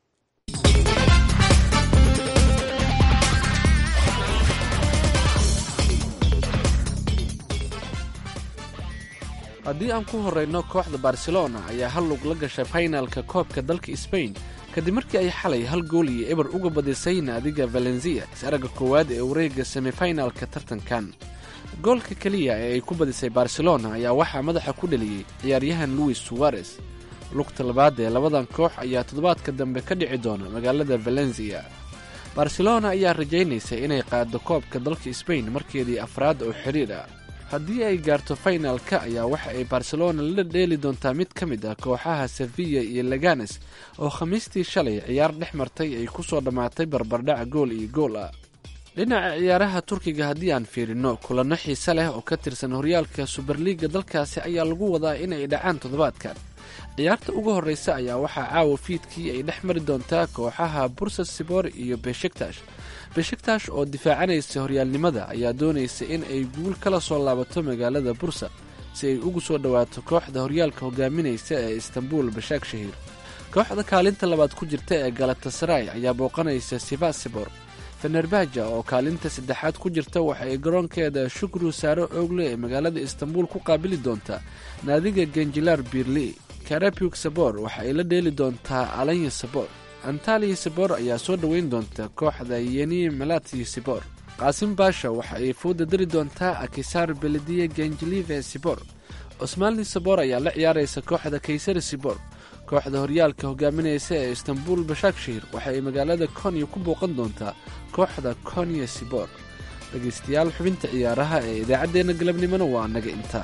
Speaker 5: haddii aan ku horrayno kooxda barcelona ayaa hal lug la gashay faynalka koobka dalka sbain kadib markii ay xalay hal gool iyo eber uga badisay naadiga valensiya is-aragga koowaad ee wareegga semifinalka tartankan goolka keliya ee ay ku badisay barcelona ayaa waxaa madaxa ku dheliyey ciyaaryahan luis suwarez lugta labaad ee labadan koox ayaa toddobaadka dambe ka dhici doona magaalada valensiya barcelona ayaa rajaynaysa inay qaaddo koobka dalka sbain markeedii afraad oo xidhiir ah haddii ay gaarto faynalka ayaa waxa ay barcelona la dheeli doontaa mid ka mid ah kooxaha sevilla iyo leganes oo khamiistii shalay ciyaar dhex martay ay ku soo dhammaatay barbardhac gool iyo gool ah dhinaca ciyaaraha turkiga haddii aan fiirino kulanno xiise leh oo ka tirsan horyaalka suberliiga dalkaasi ayaa lagu wadaa inay dhacaan toddobaadkan ciyaarta ugu horreysa ayaa waxaa caawa fiidkii ay dhex mari doontaa kooxaha bursa sibor iyo beshiktash beshiktash oo difaacanaysa horyaalnimada ayaa doonaysa in ay guul kala soo laabato magaalada bursa si ay ugu soo dhowaato kooxda horyaalka hogaaminaysa ee istanbul bashaak shahiir kooxda kaalinta labaad ku jirta ee galatasaray ayaa booqanaysa sivasibor fenerbaja oo kaalinta saddexaad ku jirta waxa ay garoonkeeda shukru saaro oogle ee magaalada istanbul ku qaabili doontaa naadiga genjilar birli karabug sabor waxa ay la dheeli doontaa alanya sabor antaliya sabor ayaa soo dhoweyn doonta kooxda yeni malati sibor qaasim baasha waxa ay fooda dari doontaa akisar belediya genjilive sibor cosmaalni sabor ayaa la ciyaaraysa kooxda kaysari sibor kooxda horyaalka hogaaminaysa ee istanbul bashaakshir waxa ay magaalada konya ku booqan doontaa kooxda konya sibor dhegaystayaal xubinta ciyaaraha ee idaacaddeenna galabnimona waa naga intaa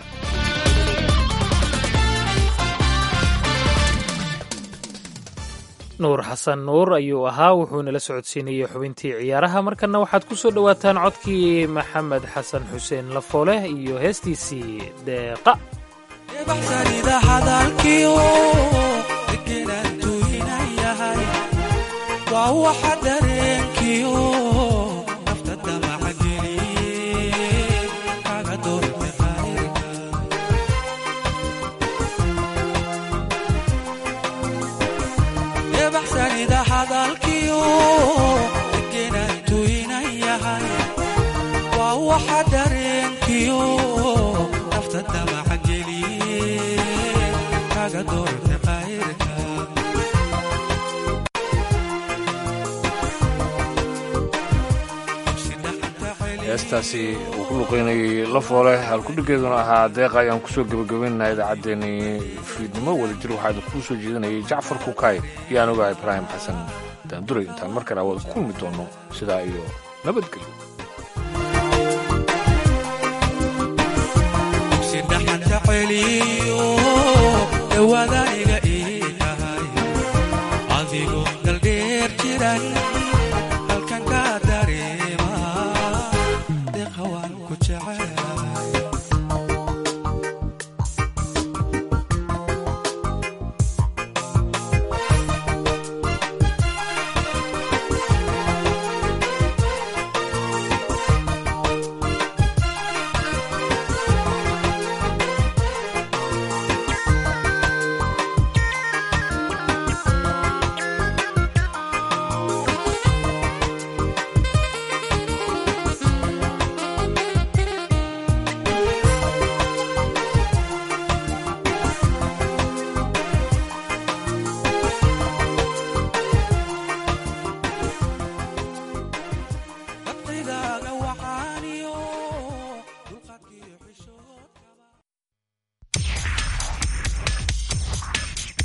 Speaker 2: nuur xasan nuur ayuu ahaa wuxuuna la socodsiinayey xubintii ciyaaraha markanna waxaad ku soo dhowaataan codkii maxamed xasan xuseen lafooleh iyo heestiisii deeqa
Speaker 1: heestaasi uu ku luqeynayay lafoole halkudhigeeduna ahaa deeqa ayaan kusoo gebagabaynaynaa idaacaddeenii fiidnimo wadajir waxaa idinkuu soo jeedinayay jacfar kukaay iyo anuga ibraahim xasan daanduray intaan mar kale awaad kulmi doono sidaa iyo nabadgelyo
Speaker 17: dhawaada iga ii tahay adigoo daldheer jiran